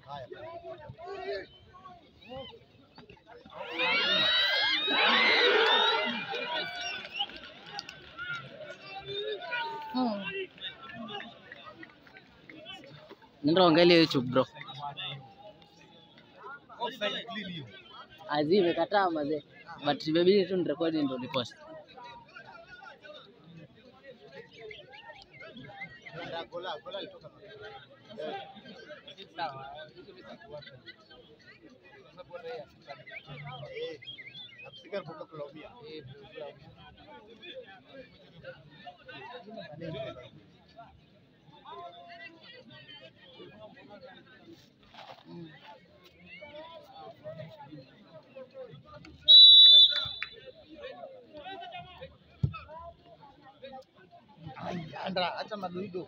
Haya. Hmm. Nenda angalia YouTube bro. Offside clean hiyo. Azi imekataa mazee. But imebidi tu nirekodi ndo nipost. Ndio gola, gola alitoka. Eh. Nakusikia kwa kulaumia. Ai, Andra, acha madoido.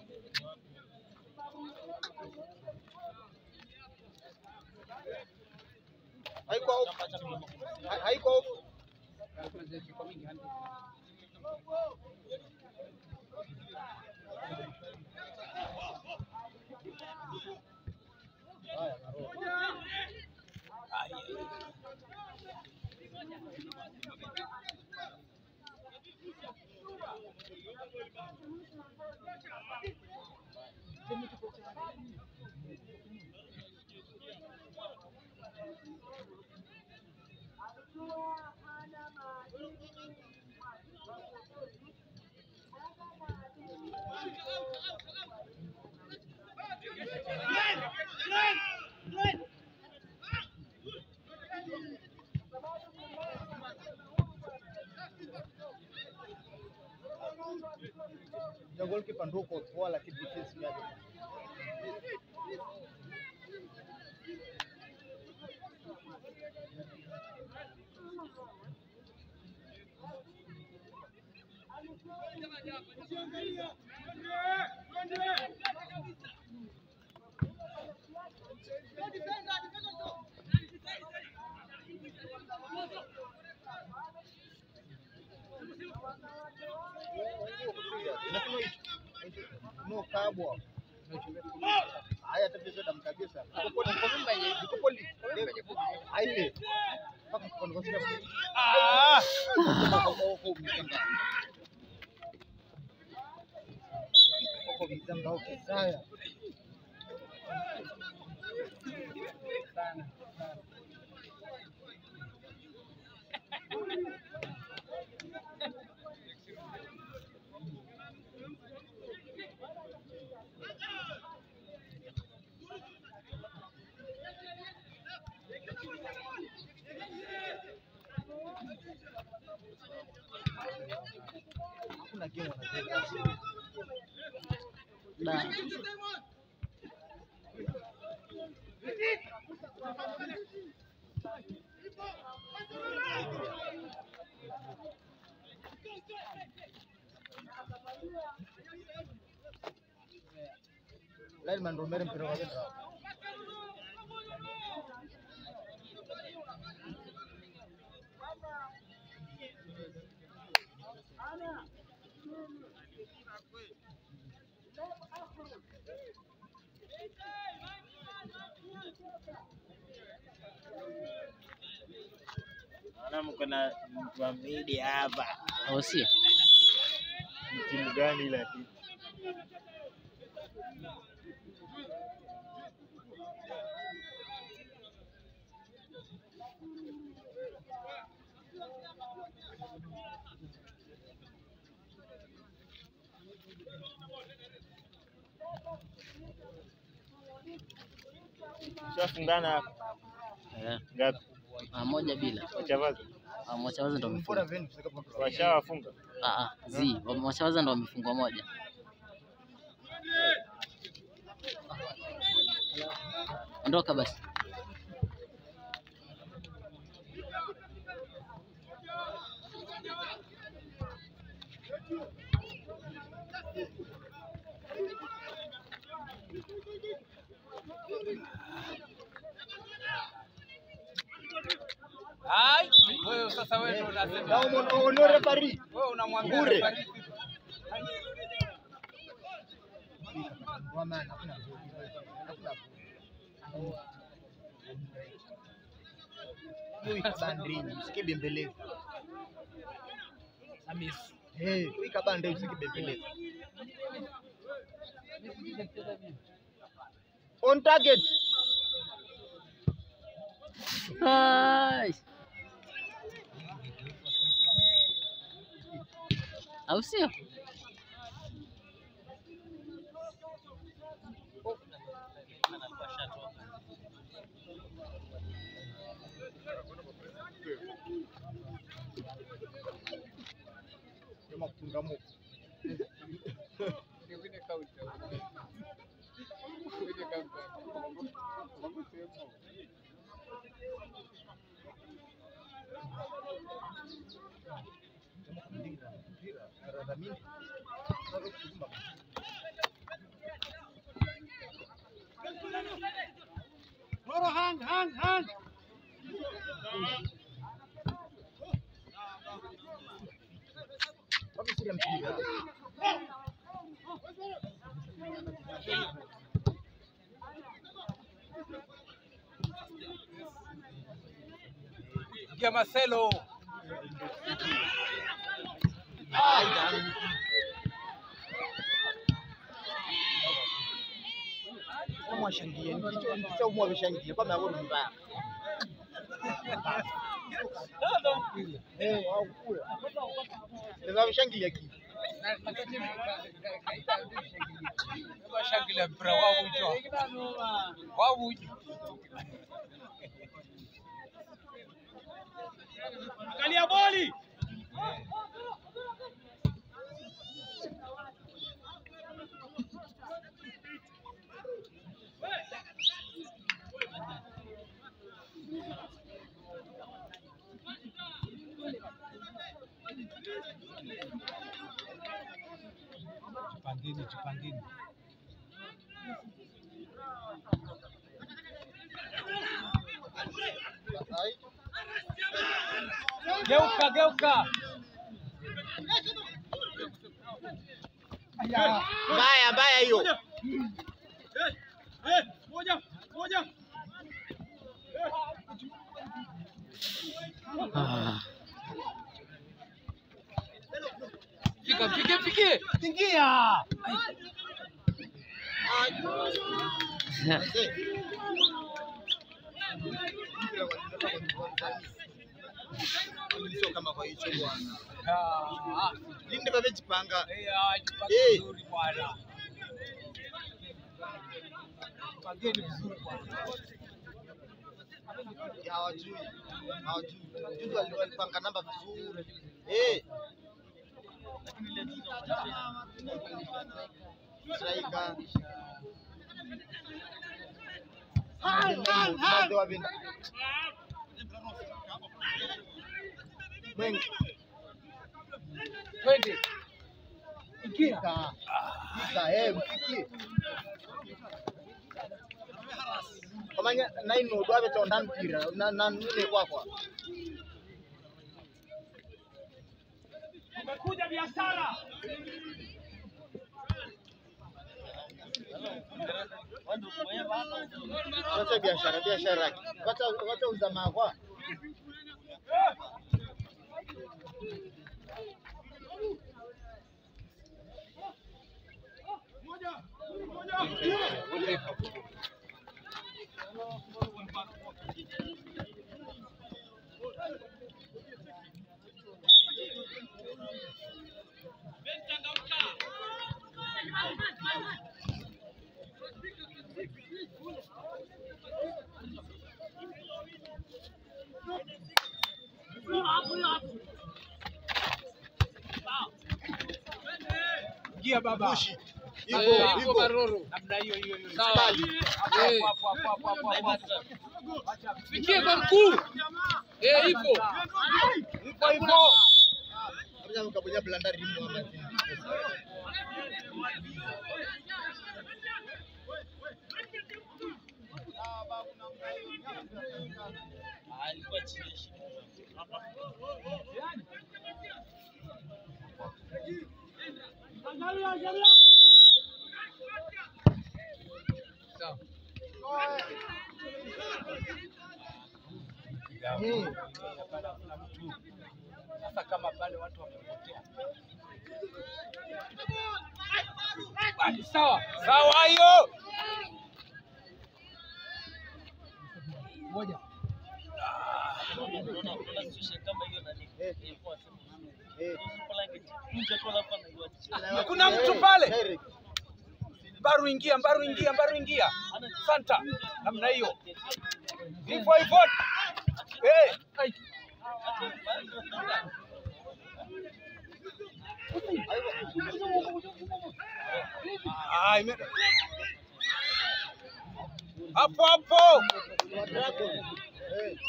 Haiko off. Ha- Haiko off. Haya, narudi. Ja goalkeeper ndio uko poa lakini defense yake. Inasema hivi. No kabwa. Haya tatizo damu kabisa. Uko poli. Uko poli. Aile. Paka kwa kwa sina. Ah! Uko mzamba uko saya. Sana. Hakuna game wanacheza. Da. Lineman Romero mpira wa kwenda. Naona mko na mtu wa media hapa. Au sio? Ni timu gani lakini? Shafungana hapa. Eh, ngapi? ah, moja bila. Wachavaza Ah, Mwachawaza ndo Bora wamefunga. veni kufika kwa washawafunga. Ah, ah, zi, Mwachawaza ndo wamefungwa moja. Ondoka basi. Ai, wewe sasa wewe ndio unasema. Na umo- uno referee. Wewe unamwambia Bure. referee. Wa maana hakuna. Hakuna. Hiyo ikabandeni, usikibembeleze. Hamisi. Eh, hiyo ikabandeni usikibembeleze. On target. Ai. Au sio? Sema kutungamuka. Niwine kaunta. Niwine kaunta. Wameshinda mpira. Ingia Marcelo. Mwashangilie nikicho nikicho mwabishangilie kwa maana mbaya. Eh, wao kula. Ndio mshangilia kitu. Bashangilia mpira wawujo. Wawujo. Angalia boli. Jipangeni, jipangeni. Ai. Geuka, geuka. Mbaya mbaya hiyo. Ah. Fika, fike, fike. Ingia. Sio kama kwa hicho bwana. Ah, ah. Linde wamejipanga. Eh, ah, jipange Eh. vizuri bwana. Jipangeni vizuri bwana. Hawajui. Hawajui. Juzi wali- walipanga namba vizuri. Eh. Striker. Tunaze wapenda. Mwengi. Twende. Kika. Kika, eh, mfikie. Kamanya naino dwabe tonda mpira na na nune kwakwa. Umekuja biashara. Wacha biashara biashara. Wacha wacha uzamaa kwa. Ingia baba. Bushi. Eh, Hivyo hapo hivyo. Maroro. Namna hiyo hiyo hiyo. Sawa. Hapo, hapo, hapo, hapo, hapo, hapo, hapo. Fikie kwa mkuu. Eh, hivyo. Hivyo hivyo. Kabla mkabonya blanda rimu ama. Sawa. Eh. Sasa kama pale watu wamepotea. Bali sawa. Sawa hiyo. Moja. Eh. Kuna mtu pale. Mbaru ingia, Mbaru ingia, Mbaru ingia. Santa. Namna hiyo. Hivyo hivyo. Eh. ai. Ah, ime... Hapo hapo. Eh.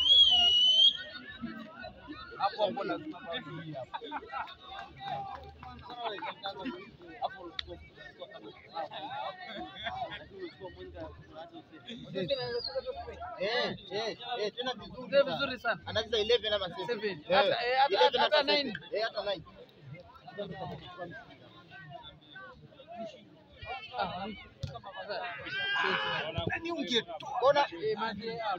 Hapo hapo lazima barudi hapo. Eh, eh, eh, tena vizuri Ndio sana. vizuri sana. Anacheza 11 ama 7. Seven. Eh, Hata- eh, hata- 11 hata seven. nine. Eh, hata 9. Ah, Nani ungetoa? Kona eh, maji, ah,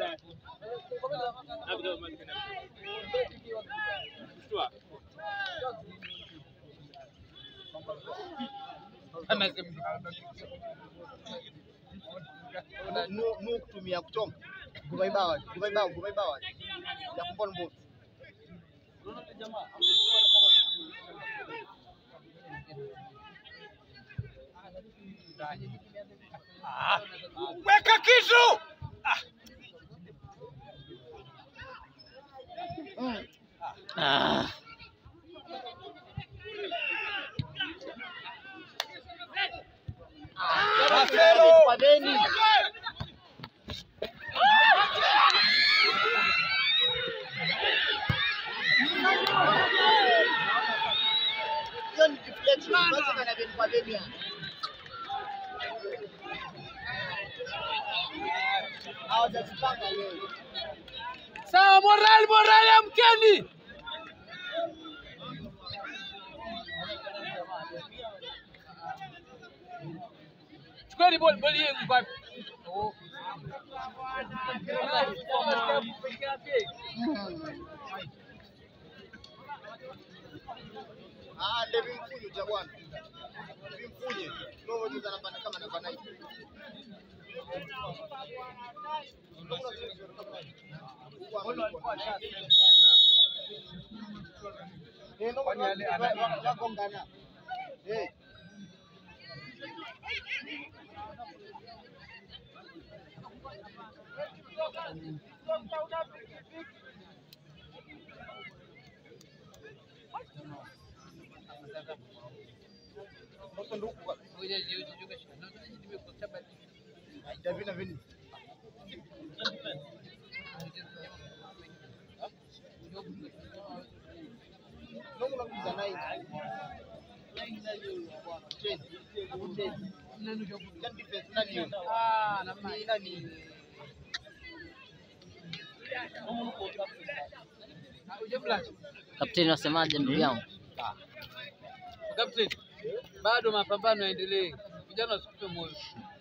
anasema nu nu kutumia kuchonga. Kuvaibawa, kuvaibawa, kuvaibawa. Ya kumbona mbovu. Ah, Weka kitu. Ah, ah, Marcelo. Kwa Beni. Hiyo ni deflection. Basi kana Beni kwa Beni. Hawajazipanga leo. sawa, moral moral, amkeni. Chukueni boli boli yenu kwa Oh. Ah, ndio vimfunye cha bwana. Vimfunye. Ndio moja anapanda kama namba 9. Eh, ndio Kwani ale- ana- wakongana. Eh. Sasa ndio kwa Davina Vini. Ndio unakuza nai. Change. Change. Can defense nani hiyo? Ah, namna Ni nani? Kapteni, wasemaje ndugu yangu? Captain, bado mapambano yaendelee, vijana wasikufe moyo.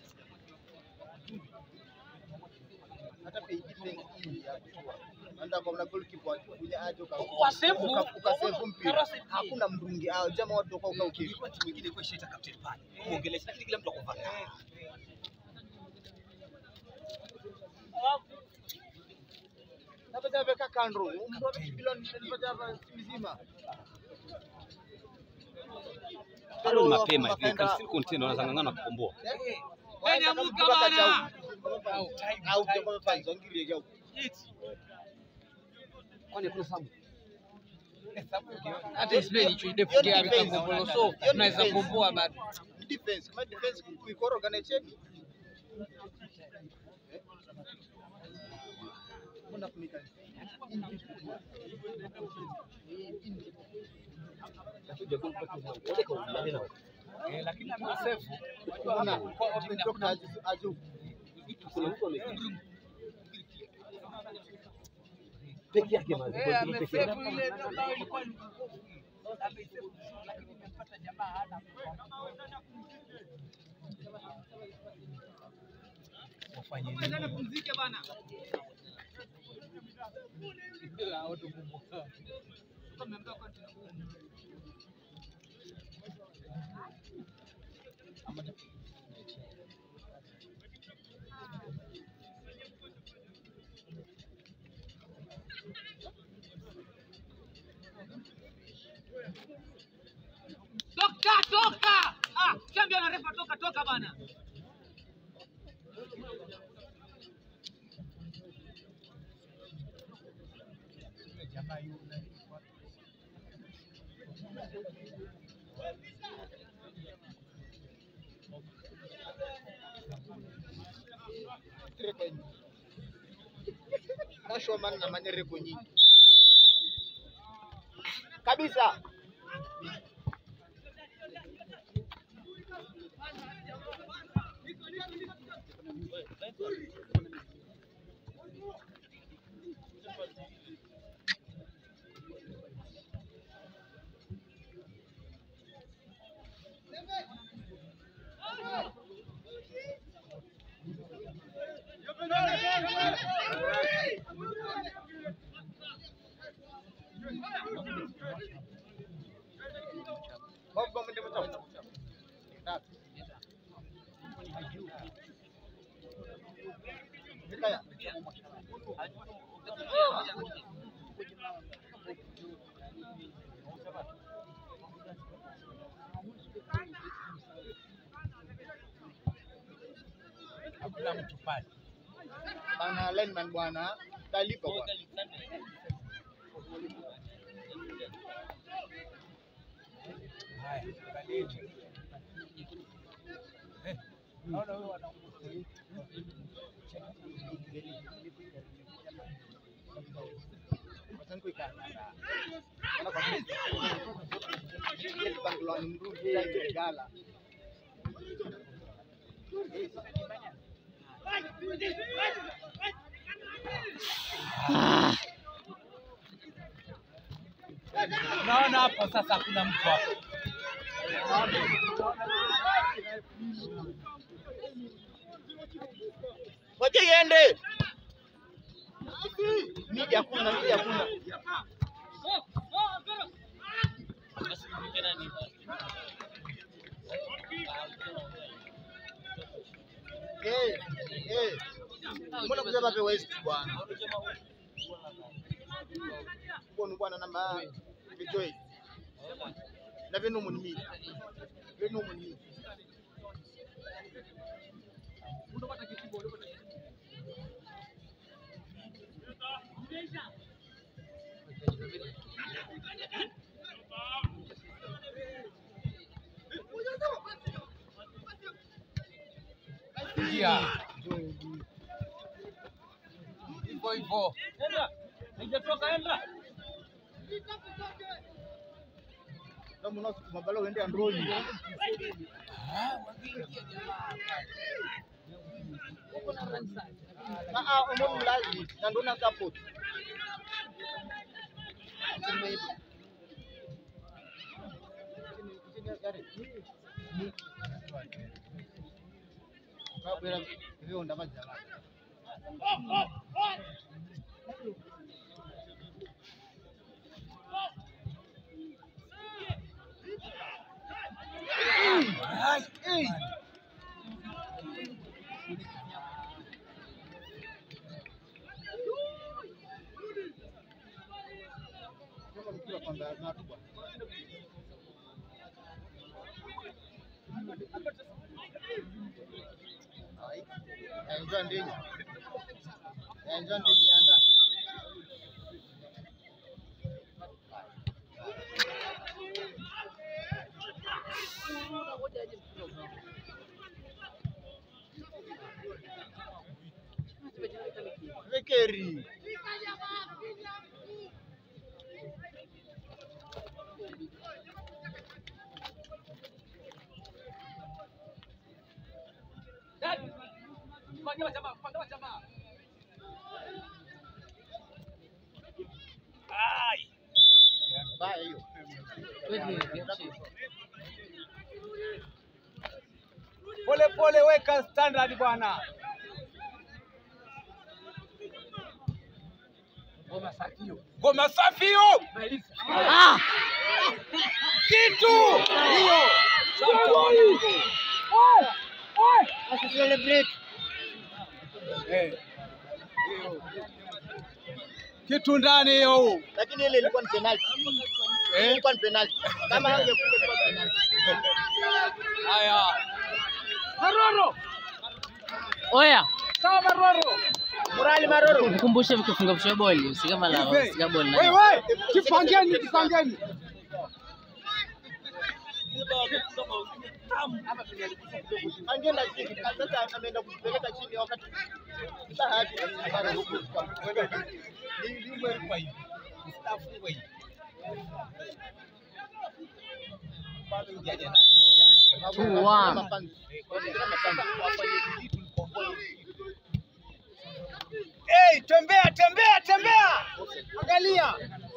hata pay defense hii ya kutoa. Ndio kwa mna goalkeeper akikuja aje uka Kwa save, uka- ukasave mpira. Karose- Hakuna mrungi. Ah, jamaa watu kwa uka ukifu. Ilikuwa timu nyingine ilikuwa ishaita kapteni pale. Muongelesha lakini kila mtu akuvaa. Napata weka kando. Mtu bila nipata hapa mzima. Bado ni mapema hivi, Calcium Container wanazang'ang'ana kukomboa. Yaani amuka bana. Au kwa fans wangilie yao. Kwani kuna sababu? Hata Spain hicho idefu kia vikagombola so tunaweza komboa bado. Defense, kama defense kuikoroga na cheki. Mbona kunika? Eh, lakini amesave. Mbona kutoka aje aje Peke yake mazi. Eh, amesave ile ndio ambayo ilikuwa ni amesave lakini imempata jamaa hana tufanye nini? Pumzike bana. Toka toka. Ah, chambia na refa toka toka bana. Reko nyingi. Nashua man na manye reko nyingi. Kabisa. Bobo mwende mtao. Tatu. Vikaya. Hakuna mtu pale. Bana lineman bwana. Talipa bwana. Haya, angalieni. Eh, naona huyo wana Wacha nikuika. Ona kwa kweli. Yesu bangulani mrudi ya gala. naona hapo sasa hakuna mtu hapo. Ngoja iende. Midi hakuna, midi hakuna. Eh, eh. Mbona kuja pape West bwana? Mbona bwana namba vitoi. Na vinu munimi. Vinu munimi. Ingia. Hivyo hivyo. Haijatoka enda. Kama unasukuma balo uende android. Ah ah, umo mlazi na ndo na support. Kabla hivyo ndavaja. Ai, ai. Kama nikiwa kwamba na watu bwana. Ai. Enjoy ndenya. Enjoy ndenya anda. Vekeri. Pangiwa jamaa, pangiwa jamaa. Baya hiyo. Pole pole, weka standard bwana. Ngoma safi hiyo. Ah! Kitu hiyo. Eh. Kitu ndani hiyo. Lakini ile ilikuwa ni penalty. Eh. Ilikuwa ni penalty. Kama hangekuwa ilikuwa penalty. Haya. Oya, Morali Maroro. mkumbushe mkifunga fusha boli, usikama la usika boli. na- Wewe, kipangeni, kipangeni. Angeenda chini. Sasa ameenda kupeleka chini wakati bahati Two, one. Hey, tembea, tembea, tembea. Angalia.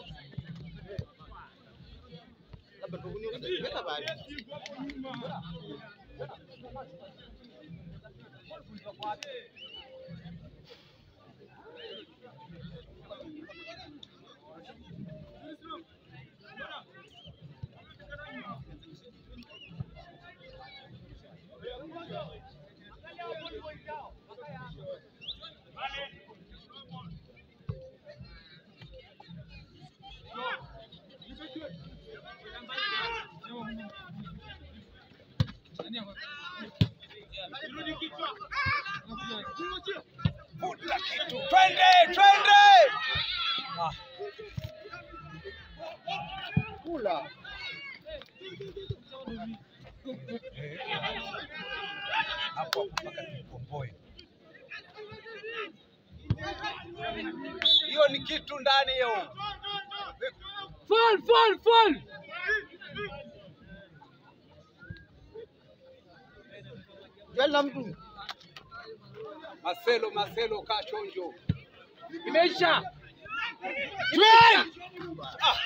Vuta kitu. Twende, twende. Ah, Kula. hapo mpaka tukomboe. Hiyo ni kitu ndani hiyo. Fall, fall, fall. Jali na mtu. Marcelo, Marcelo kaa chonjo. Imeisha. Ah,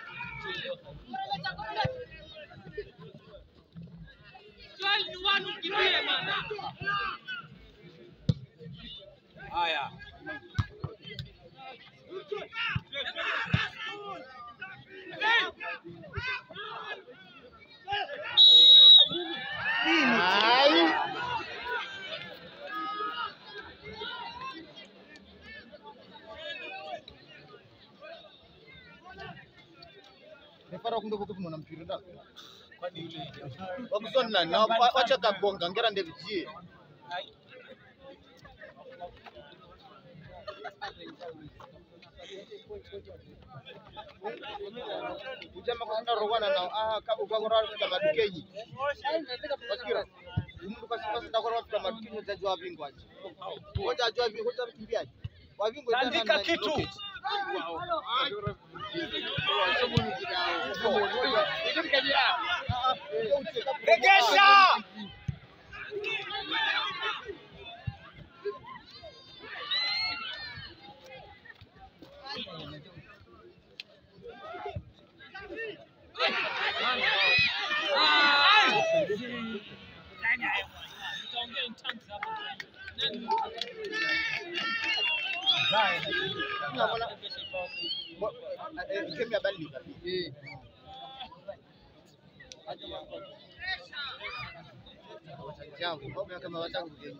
haya. Ai. Nifara kumbe kuko kuna mpira da. Kwani ile Wakusoni nani? Na wa- wacha kagonga ngera ndevijie. Ujama kwa nda rogwana na ah ka ukagora kwa madukenyi. Wasikira. Umuntu kasika ndakora kwa madukenyi utajua bingwaje. Ngoja ajua bingwa ngoja mkimbiaje. Wabingwa tena Tandika nani? kitu. Regesha. Unaona? Mo- eh, Game ya bali Changu, kwa kama wataka kujenga.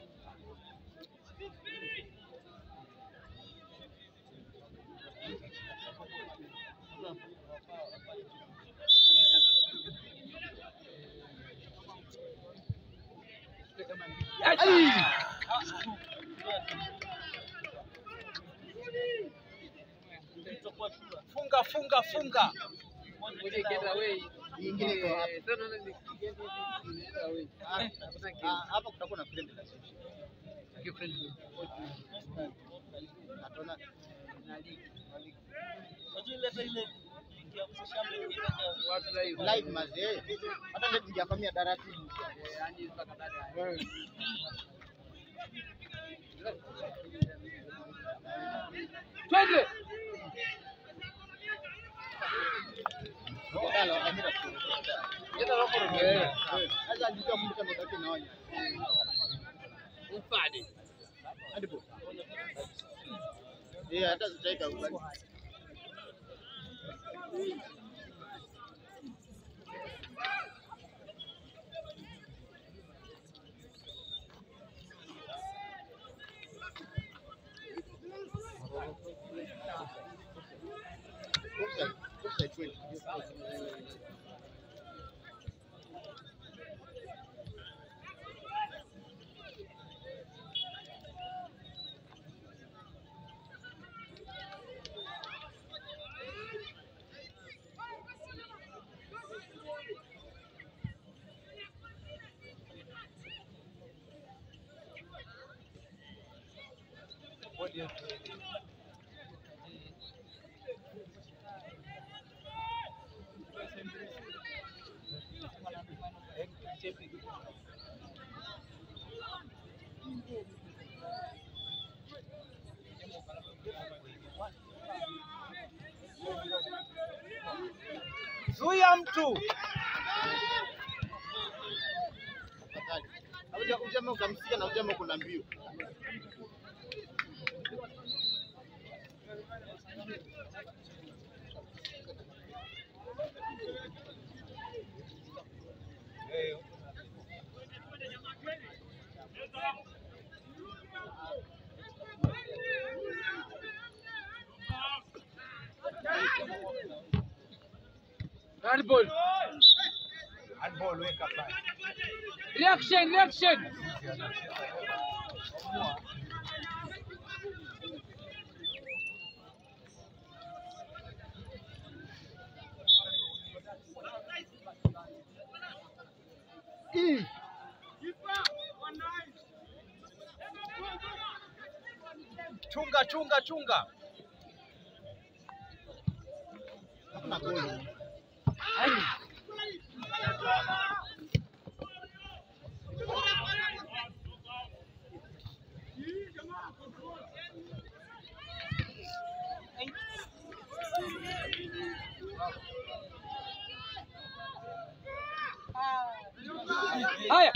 Funga, funga, funga. Nyingine iko hapa. Ah, ah, hapa kutakuwa na friend la sisi. Atona live mazee. Hata ndio ningefamia daratibu. Twende. Dalo, amira. Sasa ndio mtu kama ndio naona. Hadi po. Eh, hata zitaita ugali. Offside, offside kweli. Zuia mtu. Tafadhali. Hauja ujama ukamsikia na ujama kuna mbio. Handball. Handball weka pale. Reaction, reaction. Ih, Chunga chunga chunga. hakuna goli. Haya.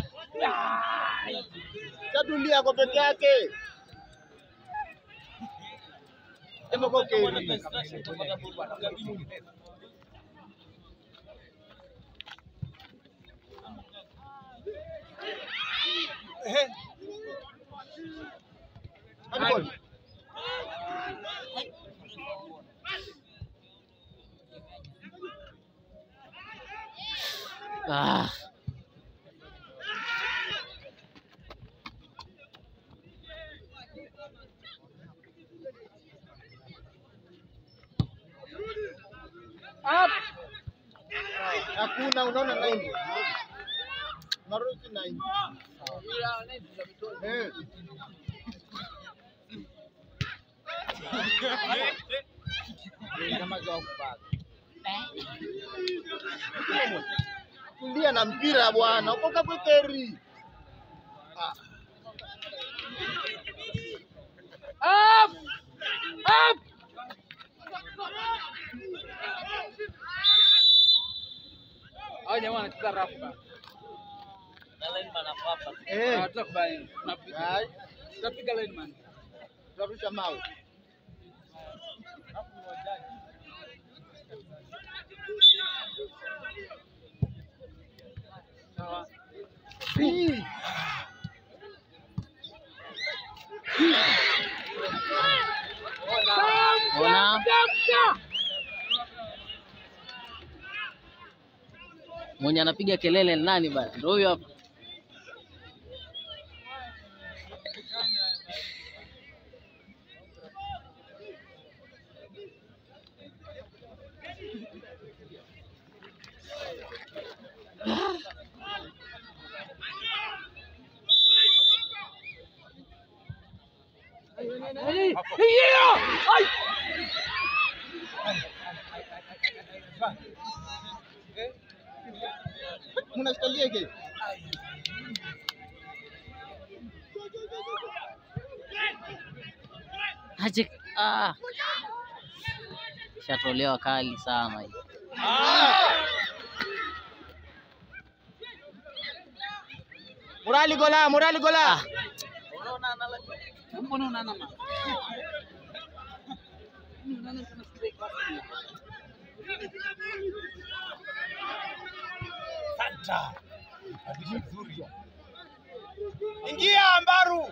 Tatulia kwa peke yake. Ema kwa keri. Ehe. Handball. Ah. Up. Hakuna, unaona nine. Maruti nine. Eh. Tulia na mpira bwana, ukoka kwekeri. Up. Up. Hao jamaa wanacheza rafu bana. Eh. Hatutakubali. Tunapiga. Ai, Tutapiga lineman. tunarusha mawe. Sawa. Ih. Ona mwenye anapiga kelele ni nani bana? Ndio huyo hapa. Yeah! Ai! Mnashikalia ke? Aje ah. Shatolewa kali sana hii. Murali gola, murali gola. Mbona unaanama? Santa. Kabisa nzuri. Ingia Mbaru.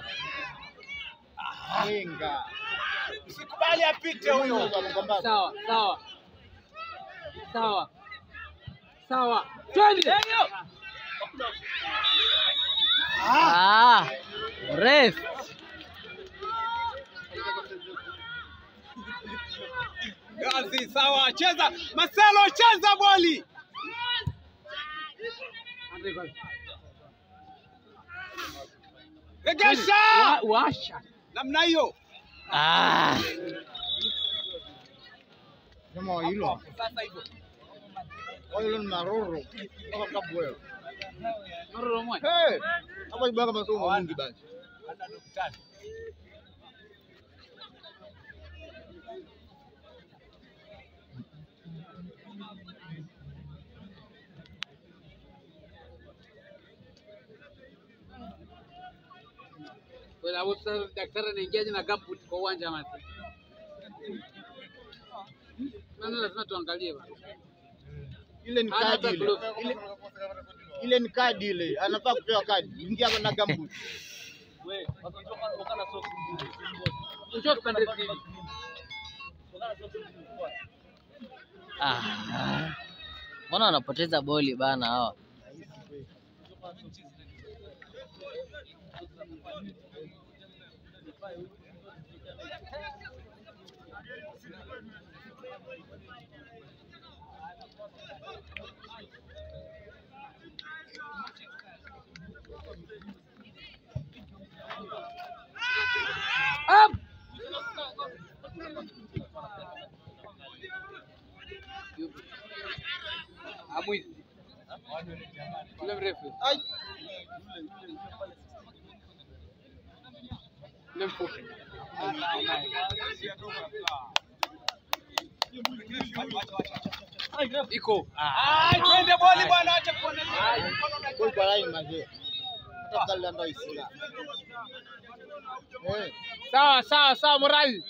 Yenga. Usikubali apite huyo. Sawa, sawa. Sawa. Sawa. Twende. Ah, ref. Gazi sawa, cheza Marcelo, cheza boli. Regesha Wa- Washa. namna hiyo. Ah. Kama hilo. Sasa hivyo. Hilo ni maroro. Kama kabwe. Maroro moja. Hey! Hapa ibaka masomo mengi basi. Hata daktari. Kwa sababu sasa daktari anaingiaje na gambut kwa uwanja mati? Nani lazima tuangalie bana. Ile ni Hana kadi hata ile. glove. Ile ile ni kadi ile. Anafaa kupewa kadi. Ingia hapa na gambut. Wewe, wakitoka wakana soksi. Njoo tupande hivi. Wakana soksi. Ah. Mbona wanapoteza boli bana hawa? Up! Amwizi. Yule mrefu. Ai. Yule mfupi. Iko. Ah, twende boli bwana, acha kuona. Kwa kwa line mazee. Hata kali ndio isila. Eh. Sawa sawa sawa morali.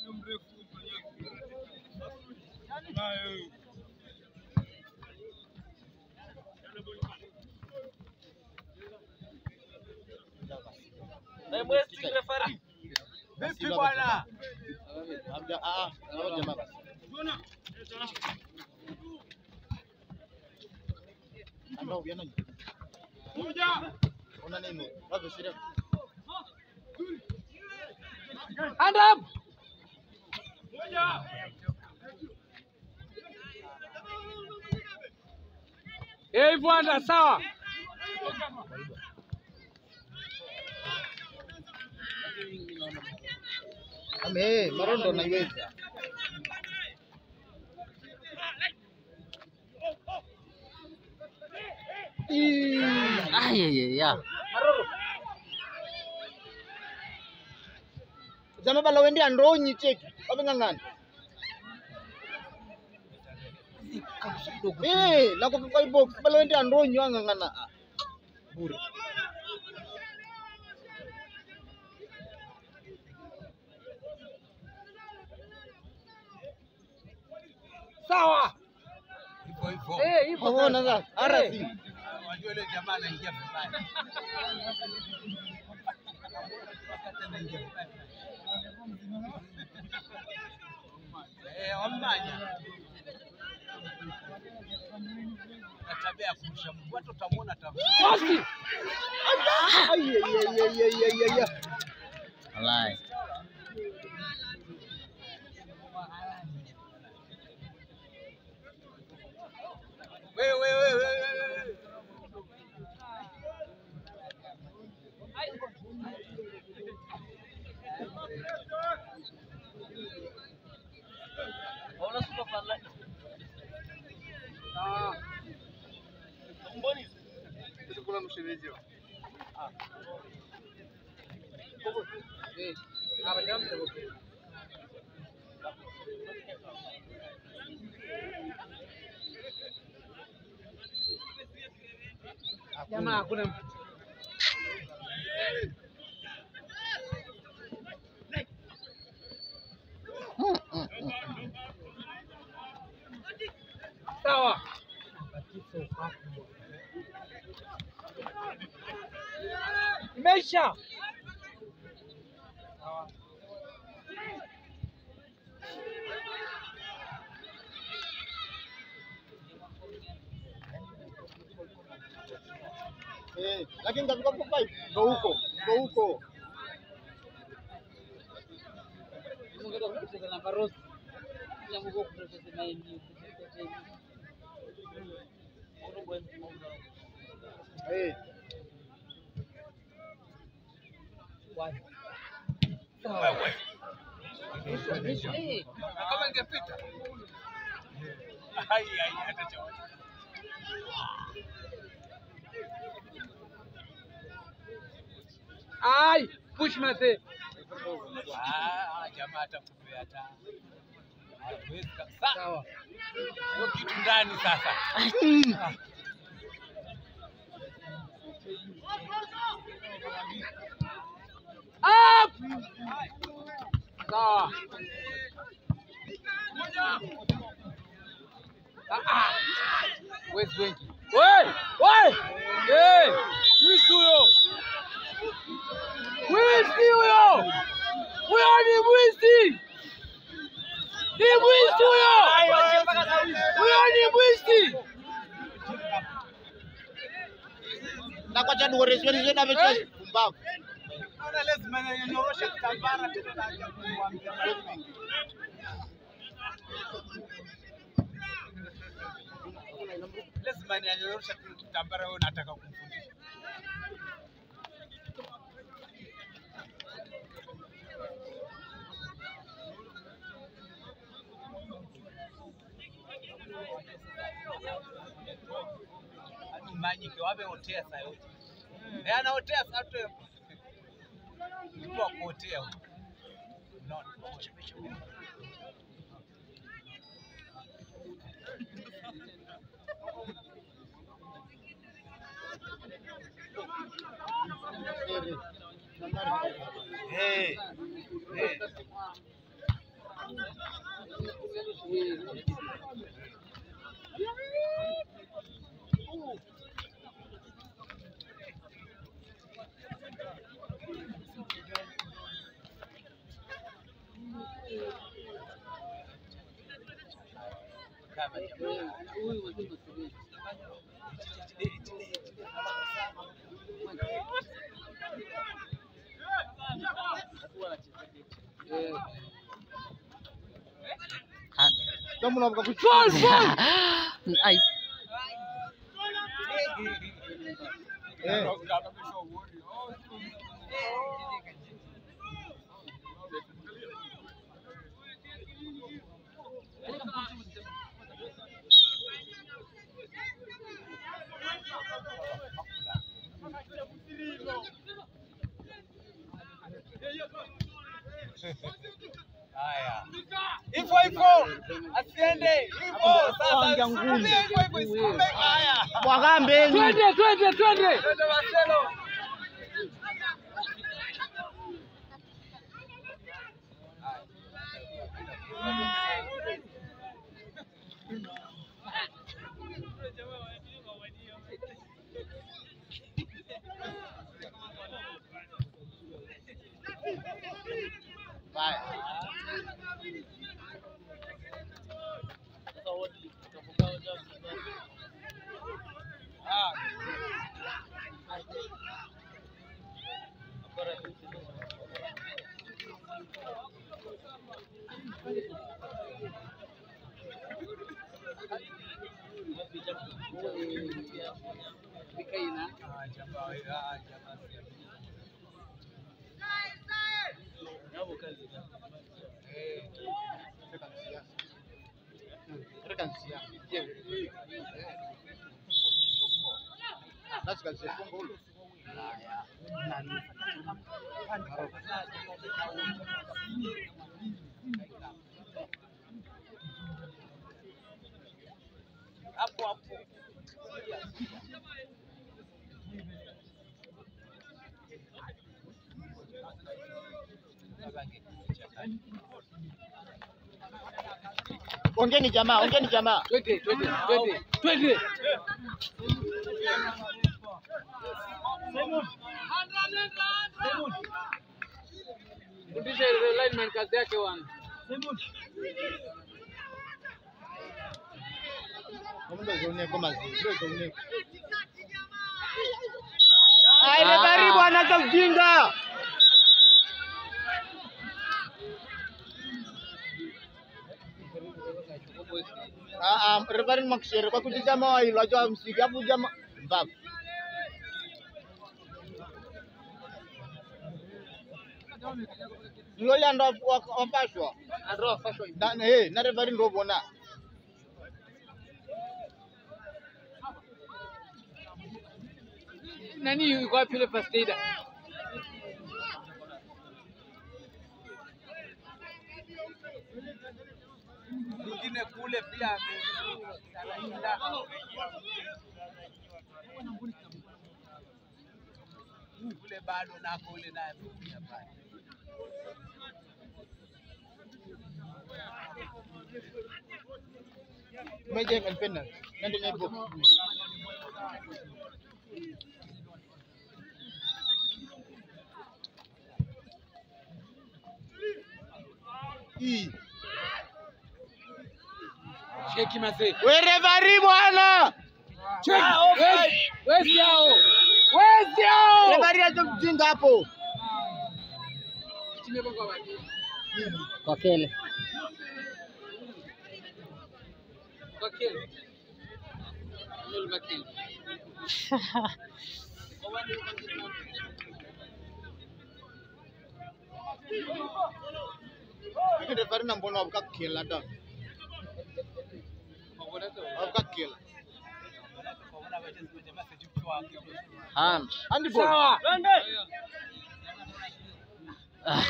Na mwesti referee. Vipi bwana? Hamja ah, ah, jamaa basi. Ando viana. Ona nini? Wapi sira? Hand up. Eh, bwana sawa. Ame, marondo naiweza. Ay ay ay. ay. Zama bala wende andonyi cheki. Wameng'ang'ana. Eh, na kwa kwa box bala wende andonyi wang'ang'ana. Ah, Bure. Sawa. Hivyo hivyo. Eh, hivyo Kwa sasa. sasa arasi. Wajua yule jamaa anaingia vibaya. Wakati anaingia vibaya. Eh, wamanya. Na tabia ya kurusha mguu, hata utamwona tabia. Kosi. Ai ai ai ai ai ai ai. Wallahi. Wewe wewe wewe wewe. Hauna super fan like. Mboni. Kuna mshemeji. Eh, haraka mtego. Jamaa hakuna mtu. Sawa. Imeisha. Eh, lakini katika top 5 ndo huko, ndo huko. Eh, Wewe. Na kama ingepita. Ai ai hata cha. Ai, push mate. Ah, jamaa atakupea hata. Hawezi kabisa. Sawa. Hiyo kitu ndani sasa. Up! Sawa. Ah, ah. Where's Wengi? Wewe! Wewe! Eh! Mwizi huyo! Mwizi huyo! Huyo ni mwizi! Ni mwizi huyo! Huyo ni mwizi! na kwa chadu ore sio sio dabe sio pumbavu. Naona lazima nanyorosha kitambara tena naanza kumwambia maneno mengi. Lazima nianyorosha tu kitambara wewe unataka kumfundisha. Hadi manyike wabe otea saa yote. Eh, anaotea saa yote. Mtu wa kuotea huyo. Unaona? Eh. Eh. Kama jamaa. Kama unavuka kuchukua. Ai, Eh, Haya. Hivyo hivyo. Asiende. Hivyo sasa. Sukume hivyo hivyo. Sukume. Haya. Mwagambeni. Twende twende twende. Twende Marcelo. Haya. Ah. Ah, jamaa, ah, jamaa. Eh. Reka nsia. Basi kazi fungo huyo. Hapo hapo. Ongeni jamaa, ongeni jamaa. Twende, twende, twende, twende. Fundisha ile lineman kazi yake bwana. Kamundo zone kwa mazi. Ndio zone. Ai, refari bwana acha ujinga. Ah, ah, refari makushere kwa kujijama wa hilo ajua msiki hapo jama mbavu. Lola ndo wa- wapashwa. Ndio fashion. Na eh, na refari ndo bona. Nani yuko wapi yule first aider? Mwingine kule pia ame- kule bado nako ule naye amekuja pale. Meja kan penal. Nanti nyebuk. Ih, Cheki mazee. we refari bwana. Cheki. Wezi, wezi hao. Wezi hao. Refari acha kujinga hapo. Tumepanga wapi? Kwa kele. Kwa kile. Ndio bakili. Lakini refari na mbona wabuka kila da. Wabuka kila. Hand. Handball. Sawa. Ah,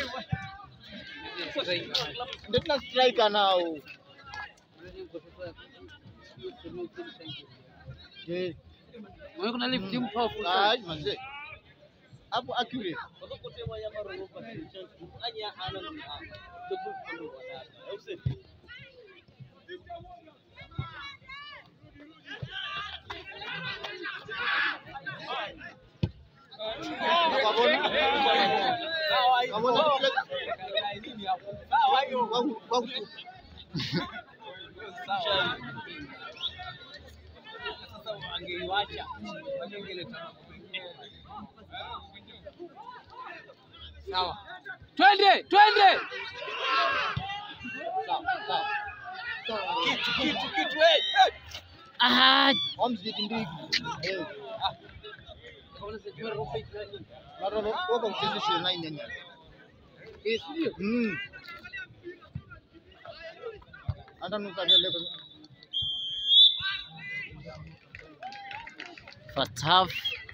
Ndio tuna striker nao. Eh, Mwe kuna lift team powerful. ah, sana. manze. Hapo accurate. Wabona? Wabona Wangu- wangu- Sawa. Twende, twende. Sawa, sawa. Kitu kitu kitu eh. ah, Omzidi ndigi. Eh, mara wako mchezo 29 nyanya. Eh, sio. Mm. Anda nukadele kwa first half.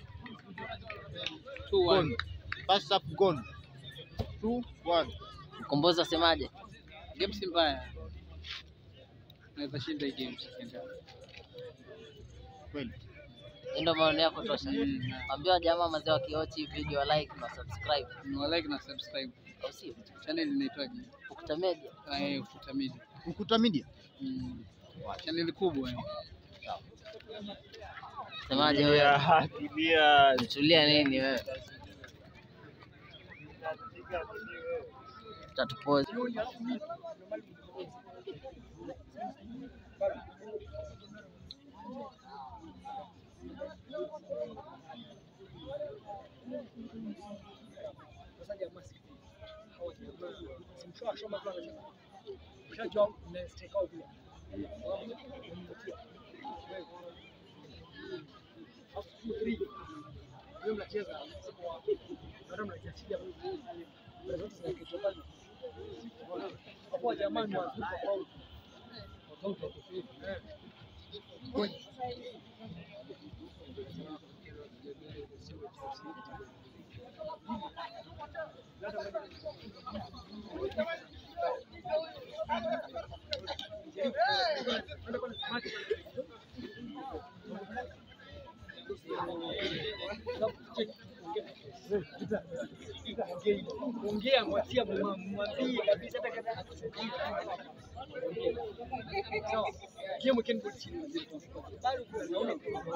Two one. gone. First up gone. 2 1. Mkombozi asemaje? Game si mbaya. Naweza shinda hii game second half. Kweli. Hii ndio maoni yako tosha. Mm. Ambia jamaa mazee wakiochi video like na subscribe. Ni like na subscribe. Au sio? Channel inaitwaje? Ukuta Media. Ah, eh, Ukuta Media. Ukuta Media. Mm. Channel kubwa eh. Semaje wewe? Tulia nini wewe? Tatupozi. Ongea, mwachia mwambie kabisa hata kama Game can go chini. Bado tunaona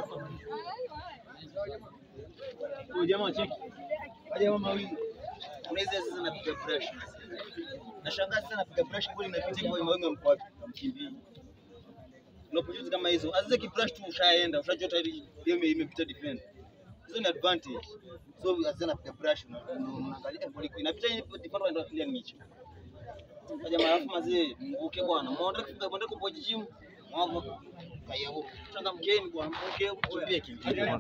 Huyo jamaa cheki. Jamaa mawili. Unaweza sasa napiga brush. Nashangaa sasa napiga brush bali inapita hivyo mawingu mko wapi? Kamkimbia. Unapojuzi kama hizo. Azize kibrush tu ushaenda, ushajua tayari game imepita defend. Hizo ni advantage. So azize napiga brush una- unaangalia bali inapita defend ndio clear nicho. Jamaa alafu mazee mvuke bwana. Muondoke kupiga bonde kwa gym. Mwako kaya huko. Changamkeni bwana. Mvuke kimbie kimbie.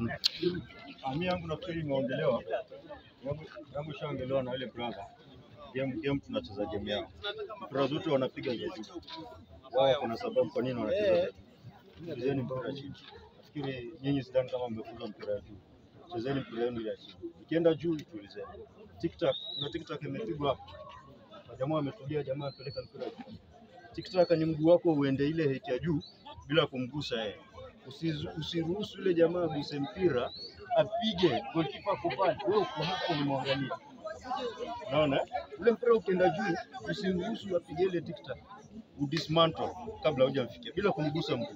Ami yangu nafikiri imeongelewa, yangu yangu ishaongelewa na yule brother. Game game tunacheza game yao, mpira zote wanapiga za juu. Wao kuna sababu kwa nini wanacheza za juu. Chezeni mpira chini. Nafikiri nyinyi sidhani kama mmefunza mpira ya juu. Chezeni mpira yenu ya chini. Ikienda juu itulizeni. TikTok, kuna TikTok imepigwa hapo. Na Jamaa ametulia, jamaa apeleka mpira juu. TikTok ni mguu wako uende ile height ya juu bila kumgusa yeye. Usizu- Usiruhusu yule jamaa aguse mpira apige goalkeeper ako pale, wewe uko hapo unamwangalia. Unaona? Ule mpira ukienda juu, usiruhusu apige ile TikTok. Udismantle kabla hujamfikia bila kumgusa mguu.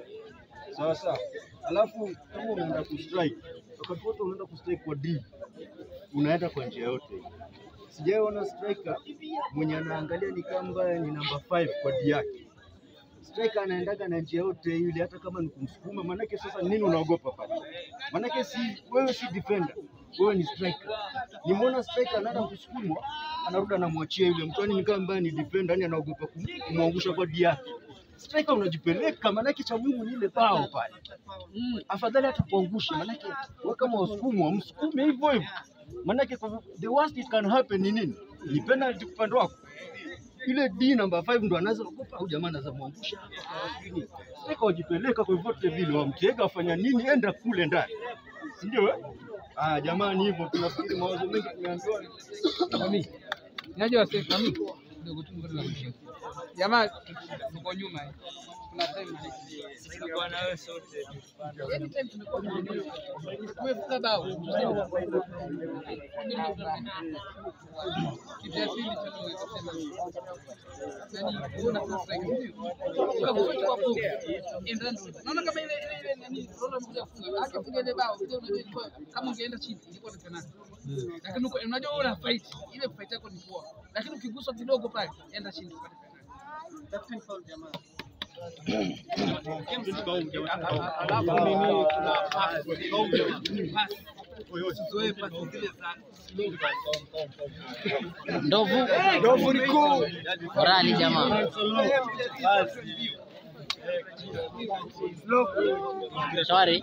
Sawa sawa. Alafu kama unaenda kustrike, wakati wote unaenda kustrike kwa D, unaenda kwa njia yote. Sijaona striker mwenye anaangalia ni kama ni namba 5 kwa D yake. Striker anaendaga na njia yote ile, hata kama ni kumsukuma. Maanake sasa nini unaogopa pale? Maanake si wewe si defender, wewe ni striker. Nimeona striker anaenda kusukumwa, anarudi anamwachia yule mtu, yani ni kama ambaye ni defender, yani anaogopa kum- kumwangusha kwa D yake. Striker unajipeleka, maanake cha muhimu ni ile bao pale. Mm, afadhali hata kuangusha, maanake wewe kama wasukumwa, msukume hivyo hivyo. Maanake kwa- the worst it can happen ni nini? Ni penalty upande wako ile D namba 5 ndo anaweza kukupa au jamaa anaweza mwangusha hapa sijui nini. Sasa wajipeleka kwa vyote vile, wamtega afanya nini, enda kule ndani, si ndio? eh? Ah, jamani, hivyo tunafikiri mawazo mengi tumeambiwa. Mami. Unajua sasa mami kidogo tu ngoja nimshike. Jamaa tuko nyuma hii. Kuna time Tulikuwa na wewe sote. anytime tumekuwa tumefunga bao. Kitu ya pili tu ni kusema nani una sasa hivi. Kwa kufuata kwa kwa endando. Naona kama ile ile ile nani Ronaldo mkuja kufunga. Akifunga ile bao sio unajua ilikuwa kama ungeenda chini ilikuwa ni penalty. Lakini uko- unajua una fight. Ile fight yako ni poa. Lakini ukiguswa kidogo pale enda chini upate penalty. Alafu nini kuna pass. Pass. Usizoee pass zile za Ndovu Ndovu ni kuu. morali jamaa. Shwari,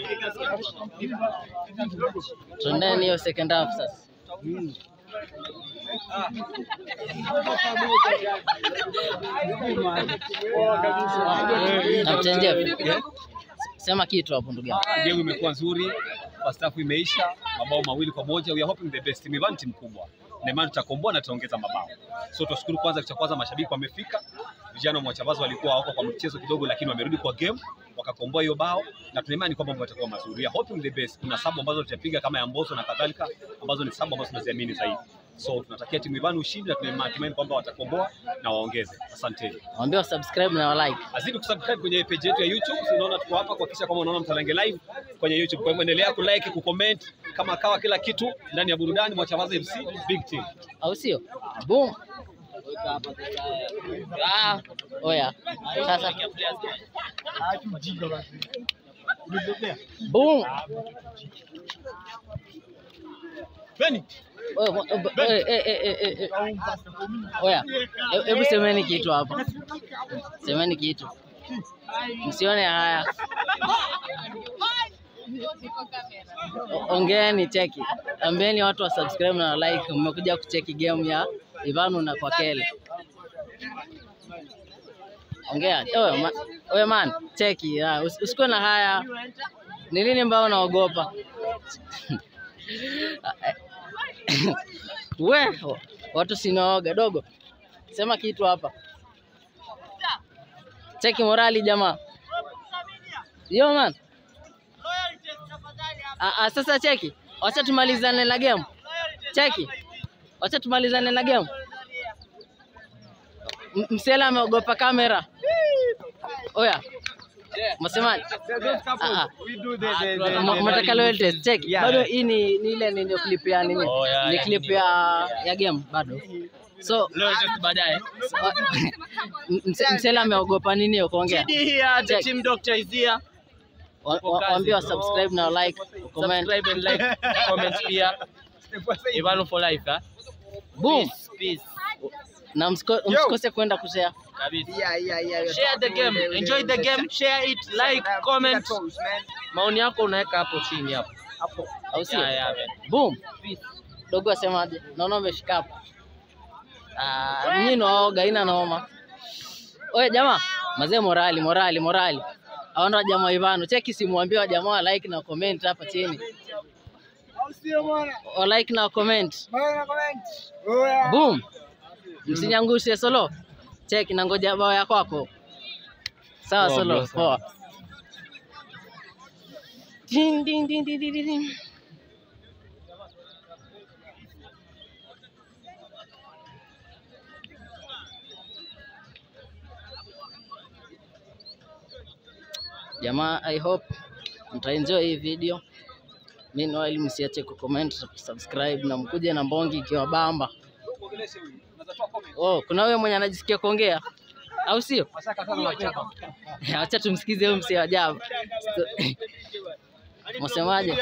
tuendeni hiyo second half sasa. Captain Jeff, sema kitu hapo ndugu yangu. Ah, Game imekuwa nzuri, first half imeisha, mabao mawili kwa moja. We are hoping the best. Mivan ni timu kubwa na imani tutakomboa na tutaongeza mabao. So tunashukuru kwanza, kitu cha kwanza mashabiki wamefika, vijana wa Mwachavazi walikuwa hawako kwa mchezo kidogo, lakini wamerudi kwa game wakakomboa hiyo bao, na tuna imani kwamba mambo yatakuwa mazuri. We are hoping the best. Kuna sabu ambazo tutapiga kama ya Mbosso na kadhalika, ambazo ni sabu ambazo tunaziamini zaidi. So tunatakia timu Ivan ushindi na tuna imani kwamba watakomboa na waongeze. Asanteni. Waambie subscribe na wa like. Azidi kusubscribe kwenye page yetu ya YouTube. Si unaona tuko hapa kuhakikisha kwamba unaona Mtalange live kwenye YouTube. Kwa hivyo endelea kulike, kucomment kama kawa kila kitu ndani ya burudani Mwachavazi FC Big Team. au sio? Boom. Ah, oya. Sasa boom. Beni, Oya, mo- eh, eh, eh, eh, eh, eh. Oya, he- hebu semeni kitu hapa, semeni kitu, msione haya. O- Ongeeni, cheki, ambieni watu wa subscribe na wa like. Mmekuja kucheki game ya Ivanu na Kwakele. Ongea oya, ma, oya man, cheki, ah, usi- usikuwe na haya. Ni nini mbao unaogopa? We, watu sinaoga dogo. Sema kitu hapa. Cheki morali jamaa. Yo man. Ah, ah, sasa cheki. Wacha tumalizane na game. Cheki. Wacha tumalizane na game. M- Msela ameogopa kamera. Oya. Msemaji? Ah, ah. Mnataka loyal test check. Bado hii ni ni ile ni clip ya nini? Oh, yeah, Ni yeah. clip ya ya game bado. So Leo just baadaye. M- Mse- Msela ameogopa nini ya kuongea? Here, the Check. team doctor is here. Wa- wa- Waambie wa subscribe na like, comment. Subscribe and like, comment pia. Ivano for life, ah. Boom. Peace, peace. Na msiko- msikose kwenda kushare. Kabisa. Yeah, yeah, yeah. Share the game, enjoy the game, share it, like, comment. Maoni yako unaweka hapo chini hapo. Hapo. Au sio? Yeah, yeah, man. Boom. Dogo asemaje? Naona umeshika hapo. Ah, nyinyi naoga ina noma. Oye jamaa, mazee morali, morali, morali. Aona jamaa Ivano, cheki simuambie wa jamaa wa like na comment hapa chini. Wa like na comment. Boom. Msinyangushe solo. Cheki na ngoja bao ya kwako. Sawa solo, poa. Ding ding ding ding ding ding. Jamaa, I hope mtaenjoy hii video. Meanwhile, msiache kucomment, subscribe na mkuje na mbongi ikiwa bamba. Oh, kuna wewe mwenye anajisikia kuongea au sio? Acha tumsikize huyu msee wa ajabu. Msemaje?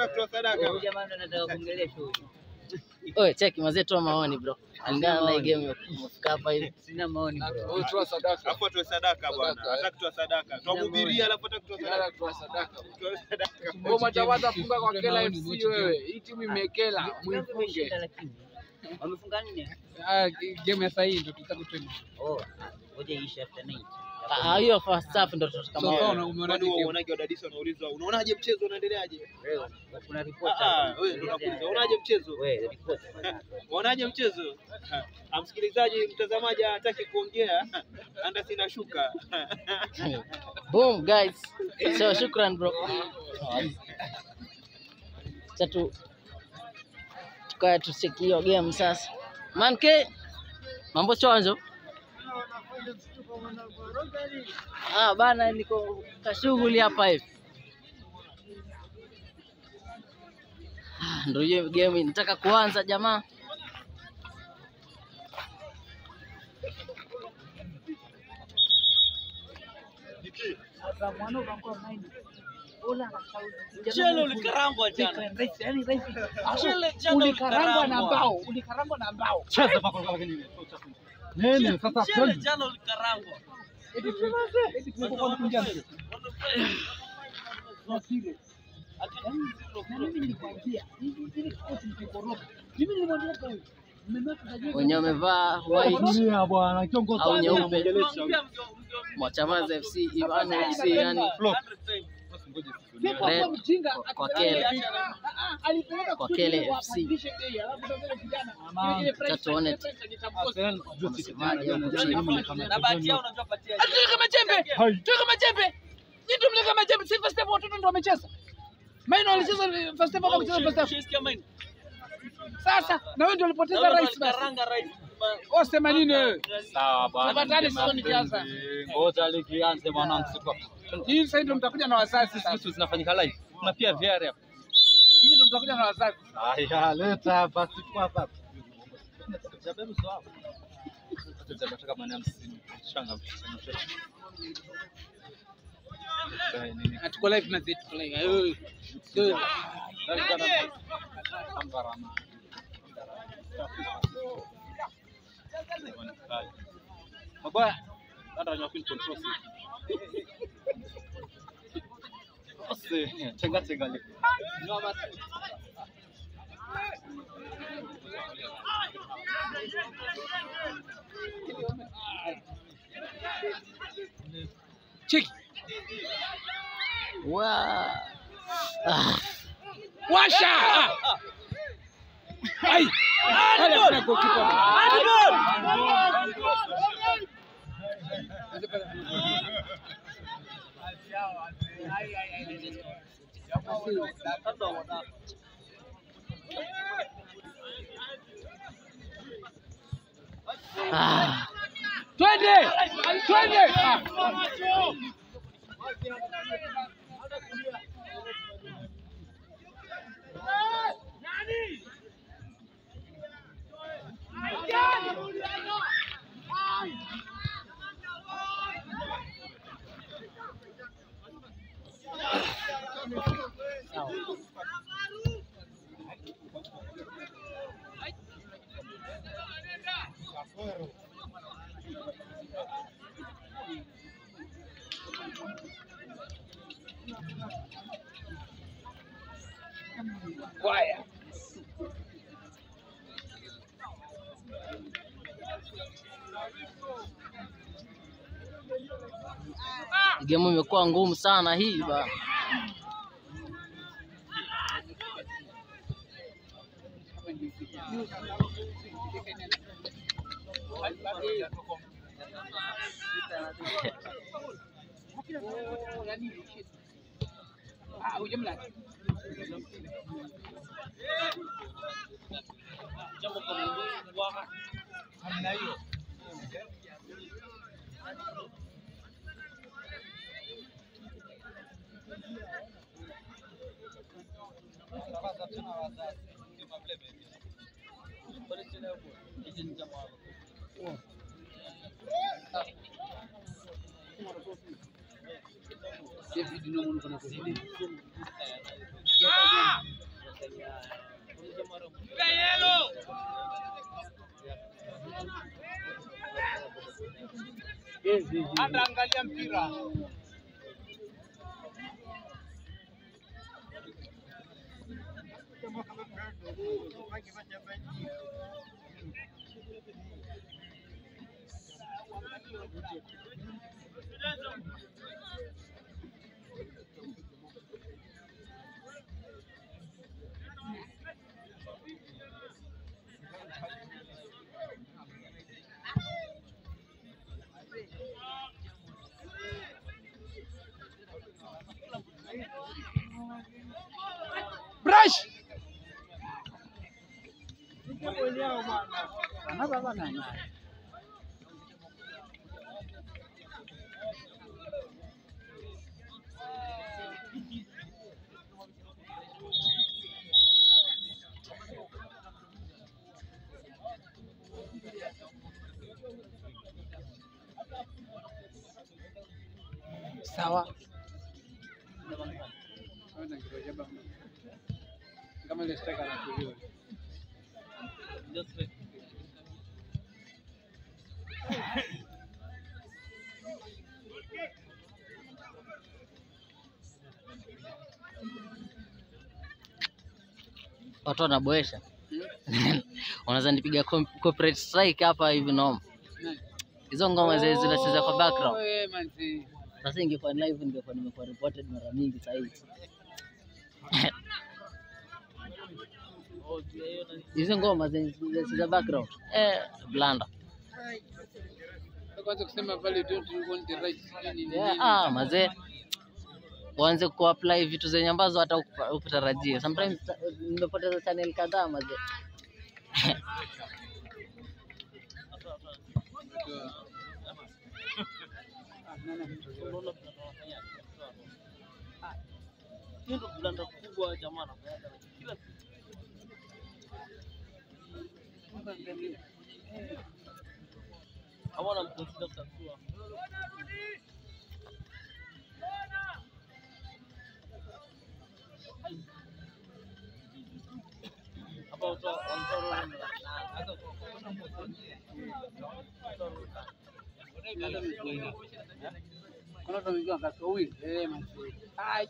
Oye, cheki mazee, toa maoni bro. Alingana na hii game umefika hapa hivi. Sina maoni bro. Alafu atoe sadaka bwana. Hataki kutoa sadaka. Tuamhubiria alafu hataki kutoa sadaka. Toa sadaka. Ngoma Chawata funga kwa Kela FC wewe. Hii timu imekela, muifunge. Ah, game ya sasa hii ndio tutaka twende. Ah, hiyo first half ndo tutaka So maoni. unaona umeona Kwani game. uonaje wadadisi wanaulizwa unaonaje mchezo unaendeleaje? Ah, ah, wewe ndo unakuuliza unaonaje mchezo? Unaonaje mchezo? Ah, Msikilizaji, mtazamaji hataki kuongea. Anda sina shuka. Boom guys. So shukran bro. Acha tu tukae tucheki hiyo game sasa. Manke mambo chonjo. Ah bana, niko kashughuli hapa hivi. Ah, Ndio hiyo game inataka kuanza jamaa. Chelo ulikarangwa jana. Chele jana Ulikarangwa na ulikarangwa. mbao, ulikarangwa na mbao. Chele jana ulikarangwa. Eti eti tumekuwa tunakunja mbele. Na mimi nilikwambia, hivi hivi kikosi mkikoroga. Mimi nilimwambia huyu. Mmemaka kajua. Wenye wamevaa white au nyeupe. Mwachamaza FC, Ivano FC yani Pia kwa Red kuwa mjinga kwa akidai- Kele. Ah, ah, alipeleka Kwa studio Kele wa- FC. wabadilishe bei, alafu sasa yule kijana, ile- ile price- tuone. ile price alitamkosa. msemaji hapo chini. Na bahati yao unajua patia. Tuweka majembe, tuweka majembe. Nyinyi ndio mleka majembe, si first half watoto ndio wamecheza. Maino walicheza first half wakucheza first half. Ushisikia maini? Sasa na wewe ndio ulipoteza Naona rais basi. walikaranga rais. Oh, sema nini wewe? Sawa bwana. Tafadhali sio nikianza. Ngoja likianze mwanangu siku. Hii sasa ndio mtakuja na wazazi sasa. Sisi zinafanyika live. Kuna pia VR hapa. Hii ndio mtakuja na wazazi. Haya, leta basi kwa hapa. Jaberu sawa. Sasa nataka maana hamsini. Shanga. Dai nini? Atuko live na zetu tuko live. Eh, eh. Mabaya. Ndio nyoka control si. Ose, chenga chenga le. Cheki. Wa- Ah, Washa. Ah. Ai. Wale kuna goalkeeper. ah. Twende. twende. Ah, Kwaya. Game imekuwa ngumu sana hii ba. Ah, hujamla. David no muno kana kuzidi. Anaangalia mpira. Brush. Sawa. Kama ile striker anakuliwa. Watu wanaboesha. Unaweza nipiga com- corporate strike hapa hivi noma. Hizo ngoma zile zinacheza kwa background. Wewe manzi. Sasa ingekuwa live ningekuwa nimekuwa reported mara mingi sasa hivi. Hizo ngoma zenye zinacheza background. Eh, blanda. Kwanza kusema pale don't you want the right nini nini. Yeah, ah, mazee waanze kuapply vitu zenye ambazo hata huku- hukutarajia. Sometimes ta- nimepoteza channel kadhaa mazee. Kuna watu wengine wakatoa wili. Eh manzi. Ai.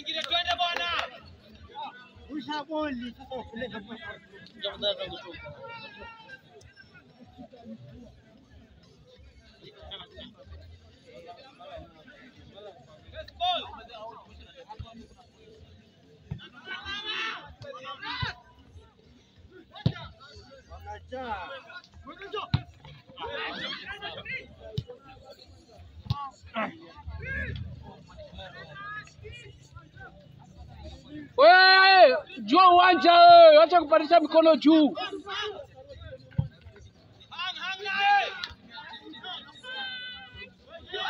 Wewe jua uwanja wewe, acha kupandisha mikono juu.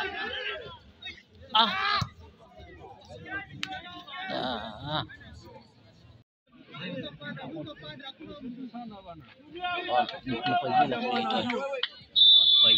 Ah. Ah. Oi.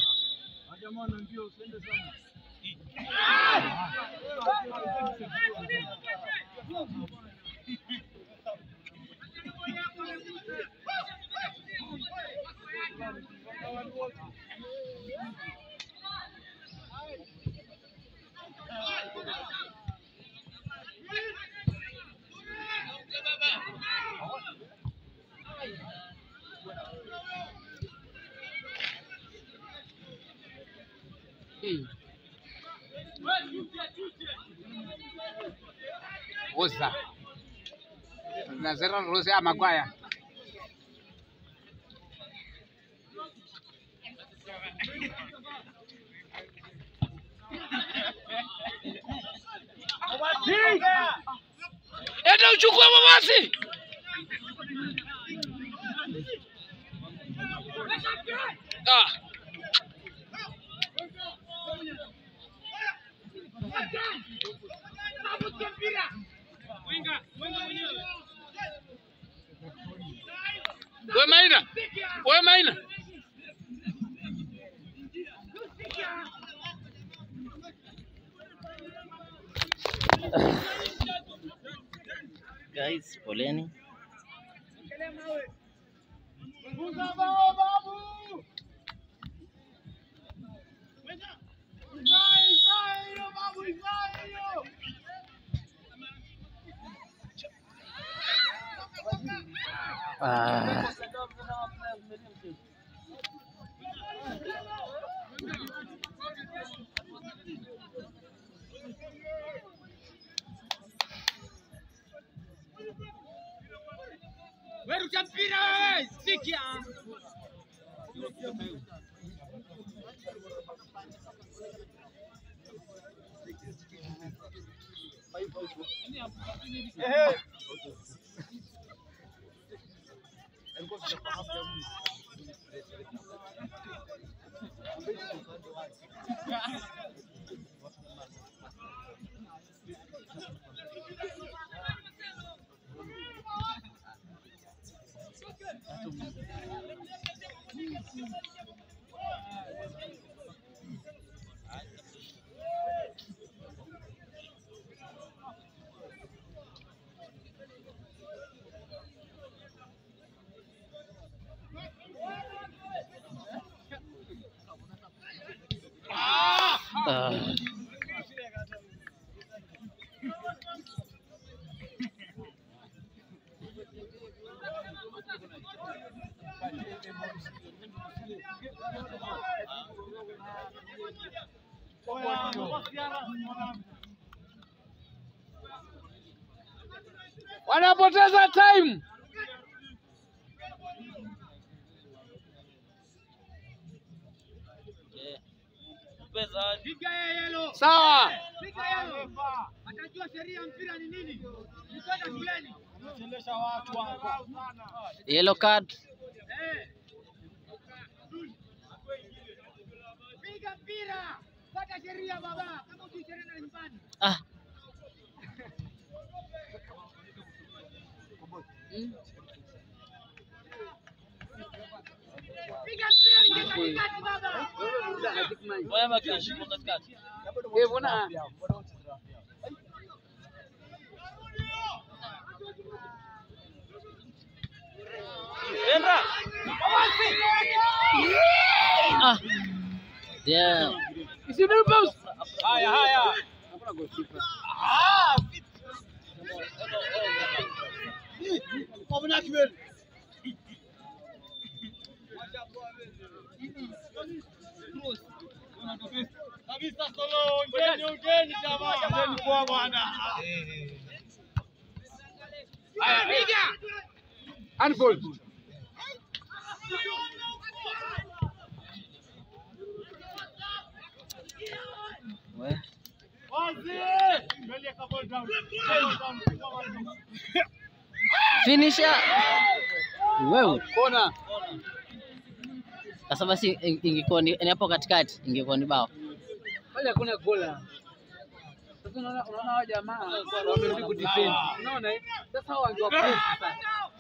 Oza. Nazera Rose ya Magwaya. Enda uchukue mabasi. Ah. We Maina. We Maina. Guys, poleni. Ah. Weruka mpira wewe. Sikia. Ah. Wanapoteza time. Sawa. Atajua sheria ya mpira ni nini. Nitoka shuleni. Yellow card. Piga mpira. Fuata sheria baba. Kama usi sheria na nyumbani. Ah. Piga mpira ingia katikati baba. Eh, mbona Ah. Damn. Isidu post. Haya haya. Handball. We. Finisher. Wewe. Kona. Sasa basi in- ingekuwa ni ni hapo katikati ingekuwa ni bao. Pale hakuna gola. Sasa unaona unaona hao jamaa wamerudi kudefend. Unaona eh? Sasa hao wangewa press sasa.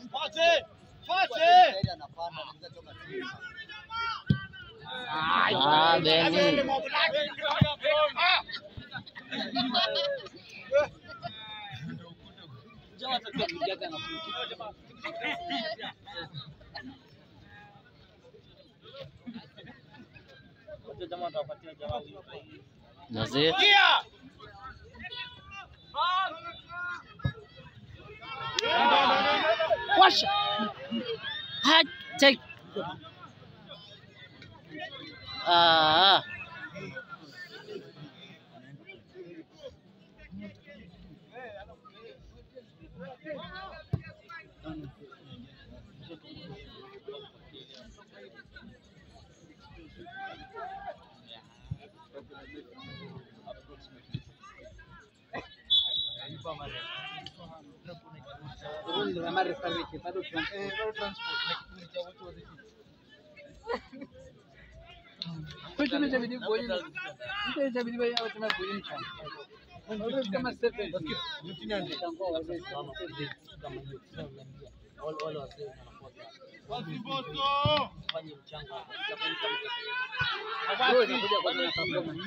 Ah, Beni. Jamaa atakuwa kujaga na kuki. Nazir. Washa. Ha, take. Ah. Ndio kama referee bado Kwetu inabidi kuona. Mtu inabidi wewe awe tena kuona mchana. Ndio kama seven. Mchango wa wazee kama hiyo. Ndio inakuja kwa na performance.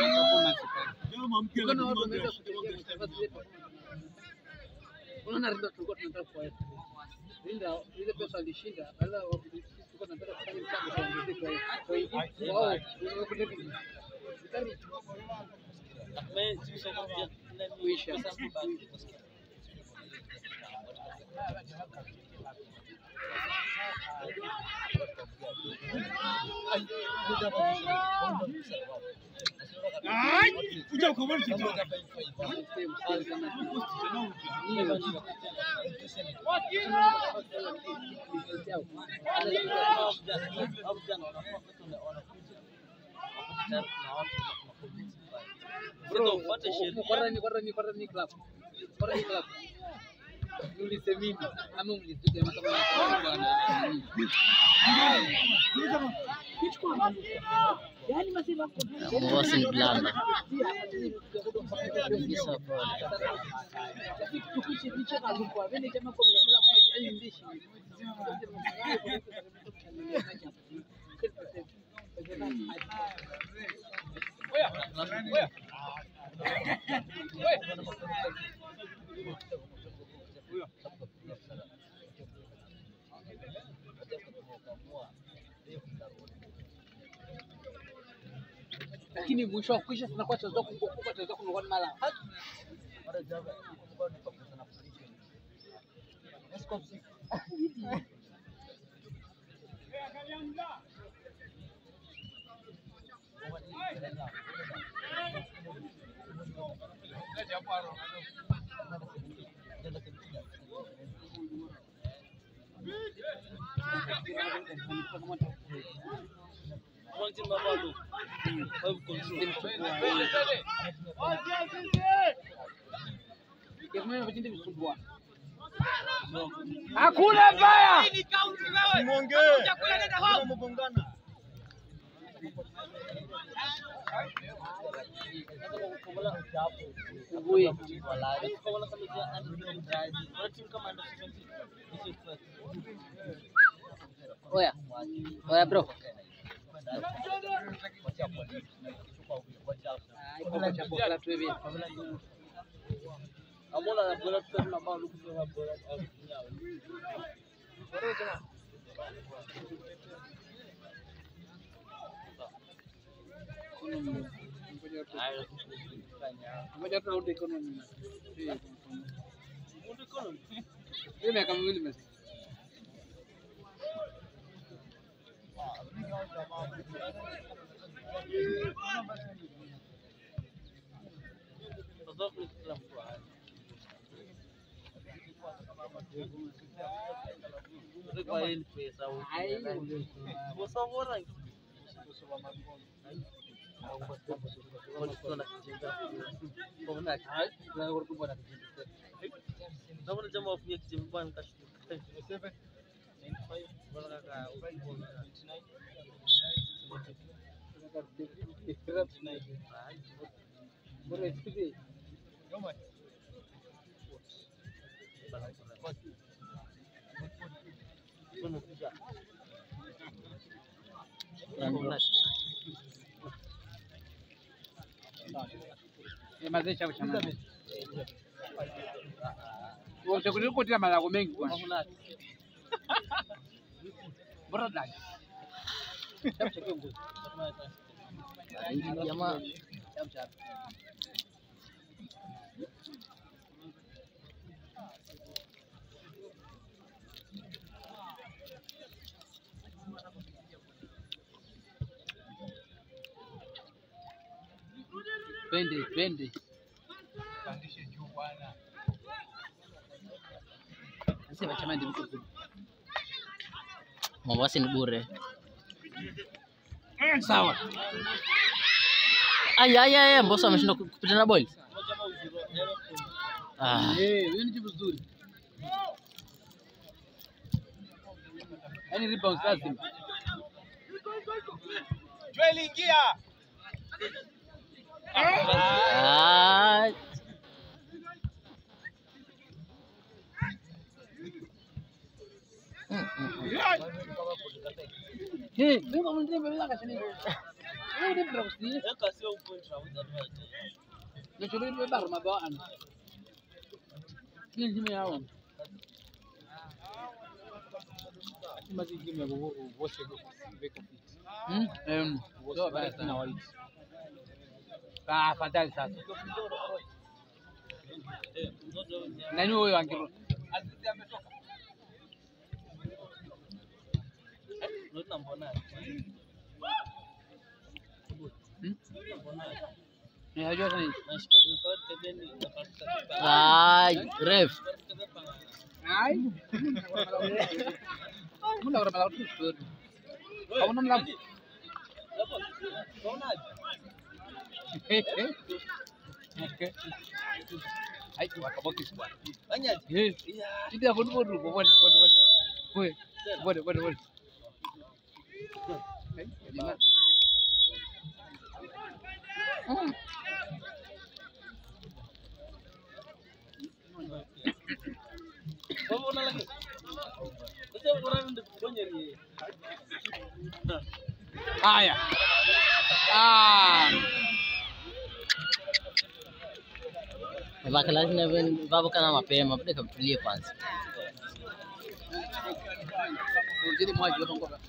Kuna watu wanaweza kutegemea zile Unaona Rinda tulikuwa tunataka kuweka. Rinda ile pesa alishinda, ala tulikuwa tunataka kufanya mchango tuongezeke kwa hiyo. Kwa hiyo wao wamekuja kuisha. Bro, kwanza ni kwanza ni kwanza ni club. Kwanza ni club. Mlise mimi ama mlizike kama bwana. Yaani masema Boss in blanda. Kabisa pole. lakini mwisho wa kuisha tunakuwa tunaweza kukumbuka tunaweza kunakuwa ni mara Hakuna mbaya. Ubuye. Oya. Oya bro. Ngoja turudi economy. Hiyo miaka miwili mesi. mazee chao cha maana. Wote kulikotila malago mengi bwana. Bora dai. Hii jamaa Twende, twende. Sasa chama ndio mtu mzuri. Mombasa ni bure. Sawa. Aya aya aya, Mbosso ameshindwa ku- kupita na ball. Ah, Eh, wewe ni jibu zuri. Yaani rebound lazima. Joel ingia. ah, Eh, ndio mndio mbele kashani. Wewe ndio bro si. Na chole ndio baro mabao ana. Ni timu yao. Hmm? Em, ndio basi na wali. Ah, fadhali sasa. Nani huyo angelo? Eh, hajua sana. ah, ref. Ai. Muna ora malaku tu. Kamu mlaku. Ai, wakaboki bwana. Eh. Tidak bodoh bodoh bodoh bodoh bodoh. Boy. Bodoh bodoh bodoh. Eh, lima. Hmm. Haya. Ah. Vaka lazima vapo kana mapema, bado kamtulie kwanza. Jadi mwaji wa ngoba.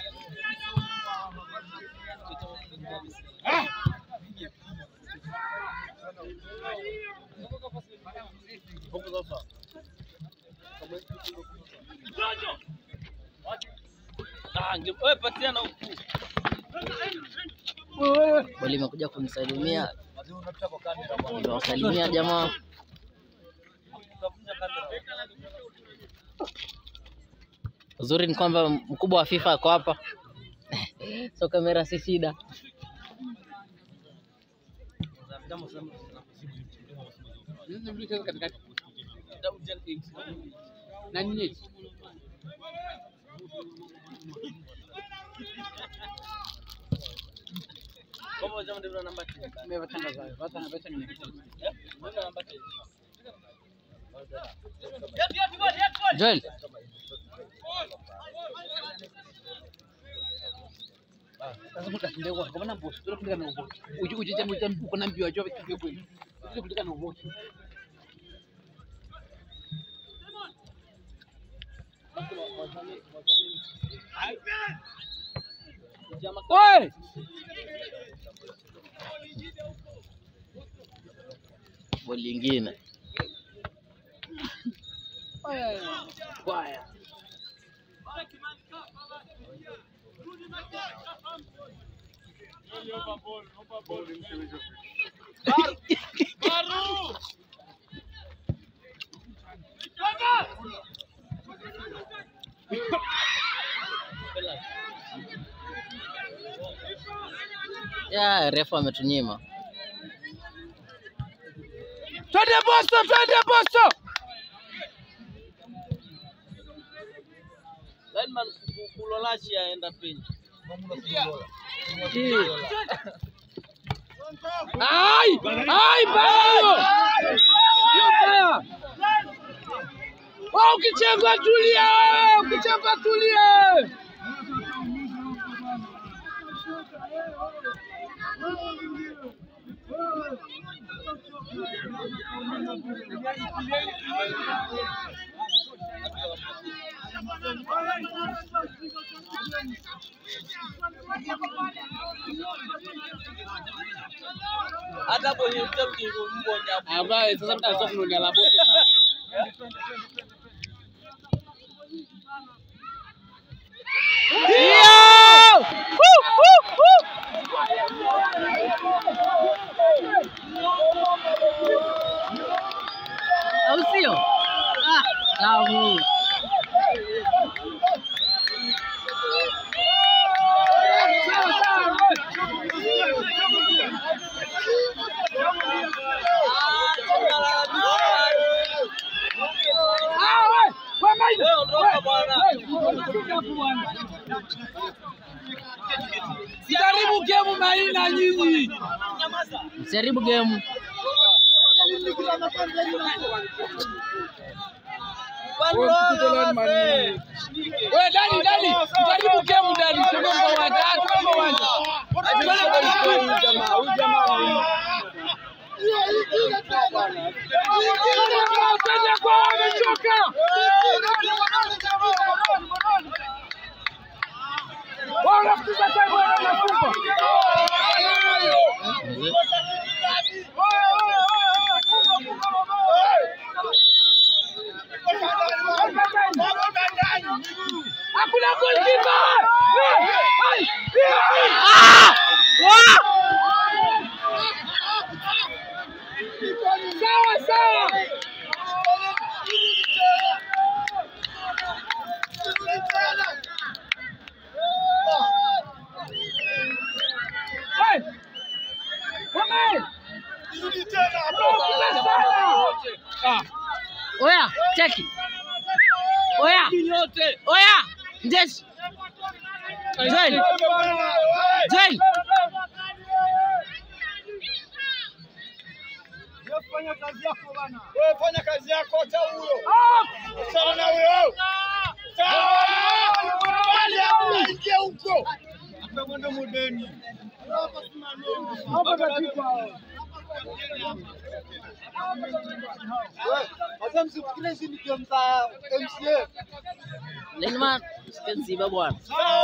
Boli imekuja kunisalimia, nimewasalimia jamaa. Uzuri ni kwamba mkubwa wa FIFA ako hapa, so kamera si shida. Nini mlicheza katikati? Na nini? Mewatangaza, watangaza ni Joel, Sasa mtashinda kwa kwa maana boss, ndio kulika na ubo. Uji uji jamu jamu uko na mbio ajua kitu kweli. Ndio kulika na ubo. Oi! boli ingine Kwaya. ya refu ametunyima. Twende Bosto, twende Bosto. Lineman kulolashi aenda penye. Ai! Ai, bao! Hiyo baya. Wewe ukichengwa tulia wewe, ukichengwa tulia. Ambaye sasa mtaanza kununia la boto. Au sio? Ah, tamu. Sijaribu game maina nyinyi. Msijaribu game. Wewe Dani, Dani, jaribu game Dani, tunaomba uwanja, ah, tunaomba uwanja. Wateja kwa wamechoka. Wao wanafukuza time wao wanafunga. Hakuna goalkeeper. Ai! Sawa sawa. Hey! Come on! Ah, Oya, cheki. Oya. Oya. Njeshi. Joel. Joel. Wewe fanya kazi yako, acha huyo. Achana na huyo. Bali hapo ingia huko. Atakwenda mudeni. Wewe, acha msifikire hizi ni game za MCA. Lineman, sipenziba bwana.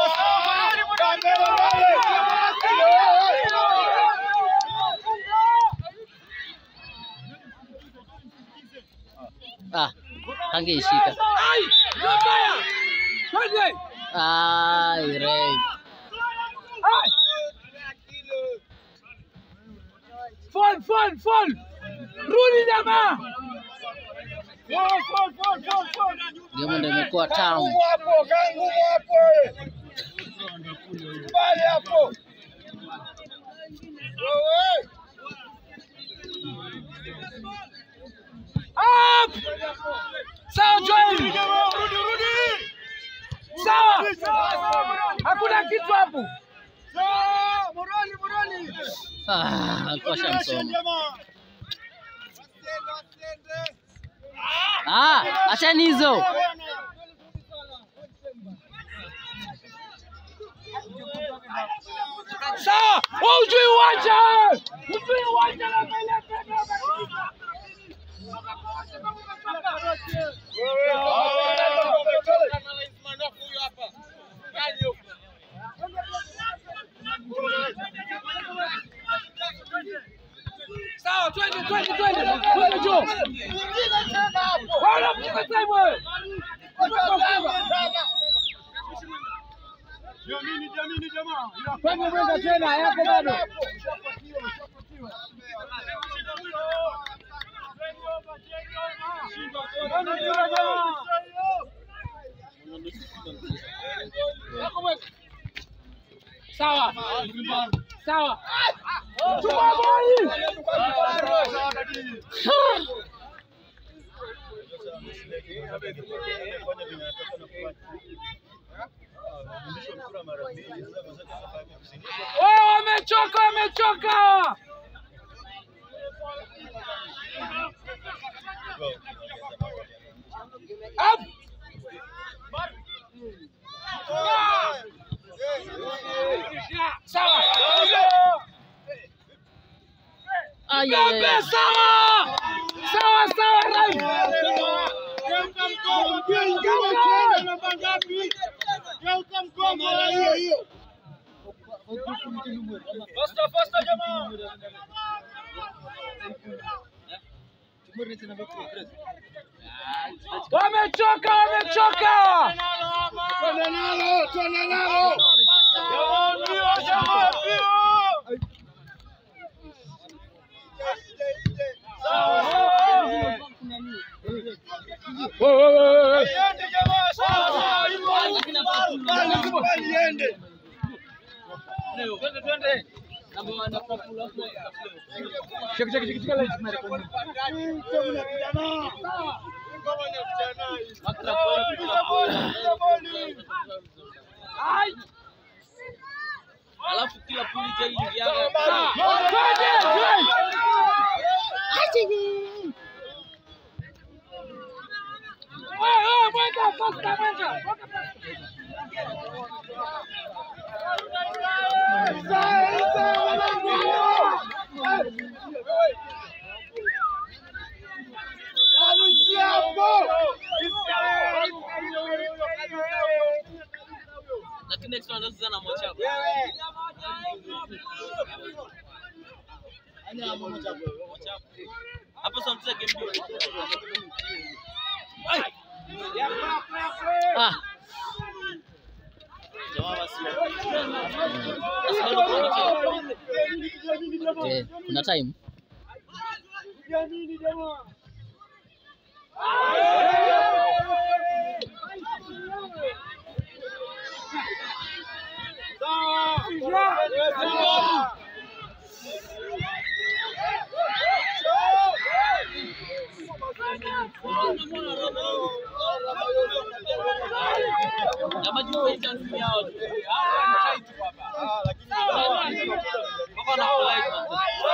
Ah, angeishika. ai! Mbaya! Twende! Ai, ref. Ai! Fall, fall, fall! Rudi jamaa! Fall, fall, fall, fall, fall! Game ndio imekuwa tamu. Ngumu hapo, kaa ngumu hapo. wewe. Bali hapo. Wewe. Up! Sawa Joel! Sawa! Hakuna kitu hapo. Morali, morali. Ah, kosha msomo. Jamaa. Ah, achani hizo. Sawa! Wewe hujui uwanja! Hujui uwanja na mbele Sawa, twende twende twende. Twende juu. Wala mcheza time wewe. Jamini, jamini jamaa. Twende mwenda tena, yako bado. Sawa. Sawa. Chukua boli. Wao wamechoka, wamechoka. Up. Sawa. Ay, ay, Kabe ay. sawa. Sawa sawa Rai. Faster faster jamaa. Wamechoka, wamechoka. Twende nalo, twende nalo. Jamaa mbio, jamaa mbio. Alafu kila pulija ingiaga lakini next one anacheza na Mwachako. Hapo sasa mcheza game mbili. Ah, Jamaa basi. Basi bado kuna mchezo. okay. Kuna time. Jamaa juu ya chance yao. Wako na polite man.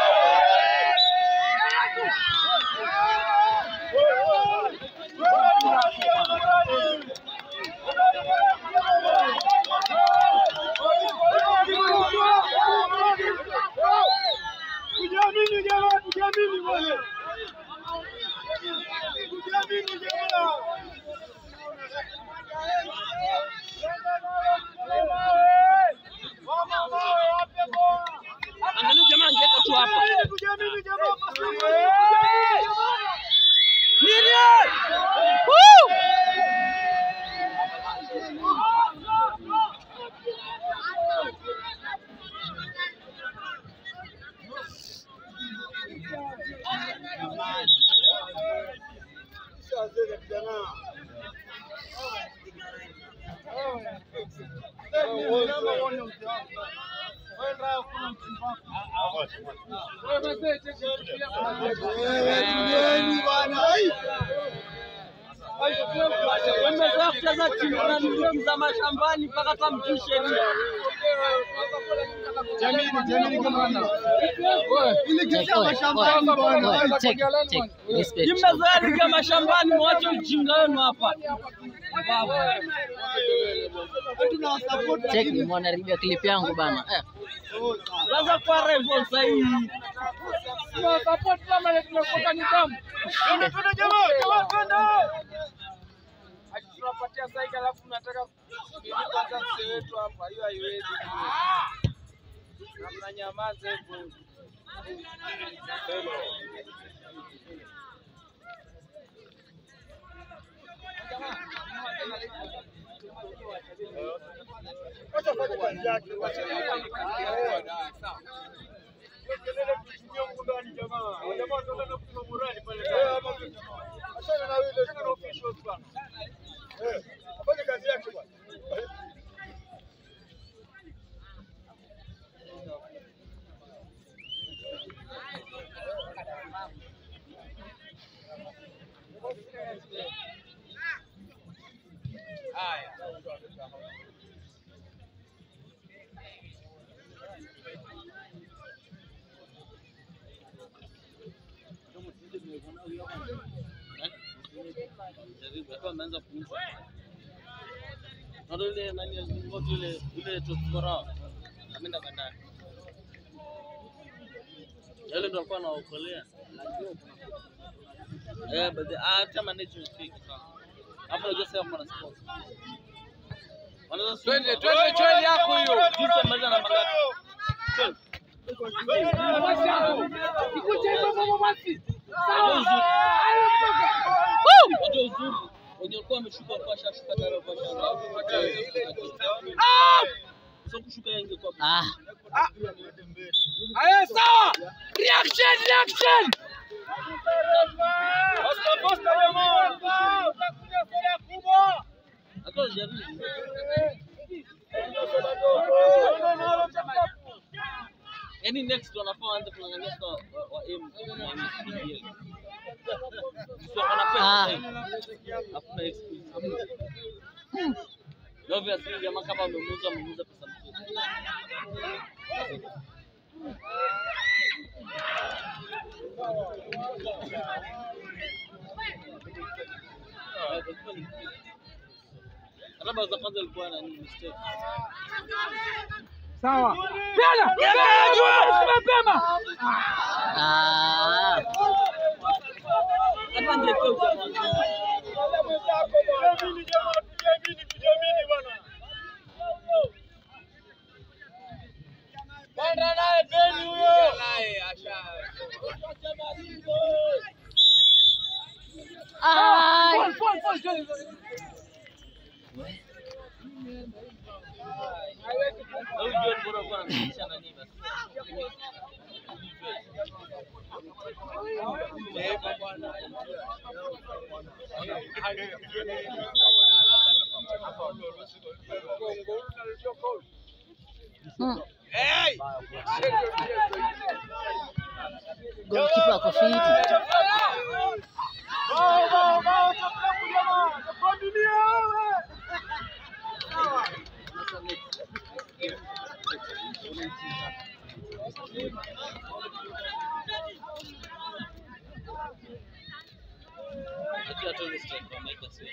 Kujiamini jamaa, kujiamini bwana. Kujiamini jamaa. Angalia jamaa angeweka tu hapa. Kujiamini jamaa. Wamezoea kucheza timu na game za mashambani mpaka hata mjui sheria. Check, oi, oi, oi, check, check. Respect. Mmezoea ligi ya mashambani, mwache ujinga wenu hapa. Baba. Check, mwanaribia clip yangu bana. Eh. Sasa kwa rival sasa hivi. Tunawasupport kama ile tunakuwa nidhamu. Twende twende jamaa, jamaa twende. Ati tunapatia saika alafu tunataka kwanza mzee wetu hapa, hiyo haiwezi. Na mnanyamaza hivyo. alikuwa ameanza kuuza. Ndio ile nani ngoto ile ile tokora ameenda bandari. Yale ndo alikuwa anaokolea. Eh, but the- hata management fake sana. Hapo unajua sasa kuna sponsor. Wanaweza Twende twende twende yako hiyo. Juice amaliza na mangapi? Twelve. Ikuje hivyo mama basi. Unajua uzuri. Unajua uzuri. Wenye walikuwa wameshuka walikuwa washashuka tayari walikuwa washaanza. Sio kushuka yeye ingekuwa Ah, Aya sawa. Reaction reaction. Alikuwa anajaribu. Yaani next wanafaa waanze kung'ang'ania sasa wa, wa aim na MPL. Sio wana pesa Ah. sasa hivi. Hakuna excuse. Obviously jamaa kama amemuuza amemuuza pesa mzuri. Hata bao za kwanza ilikuwa na nini mistake. Sawa. Pena. Pena juu mapema. ah. Hata ndio kwa mwanzo. Panda naye Beni huyo. Naye asha. Ai. Fall fall fall. Huyu John bora kwa anamaanisha nani basi. Hmm. Goalkeeper ako fiti. Akiwa tu ile strike wameweka sio.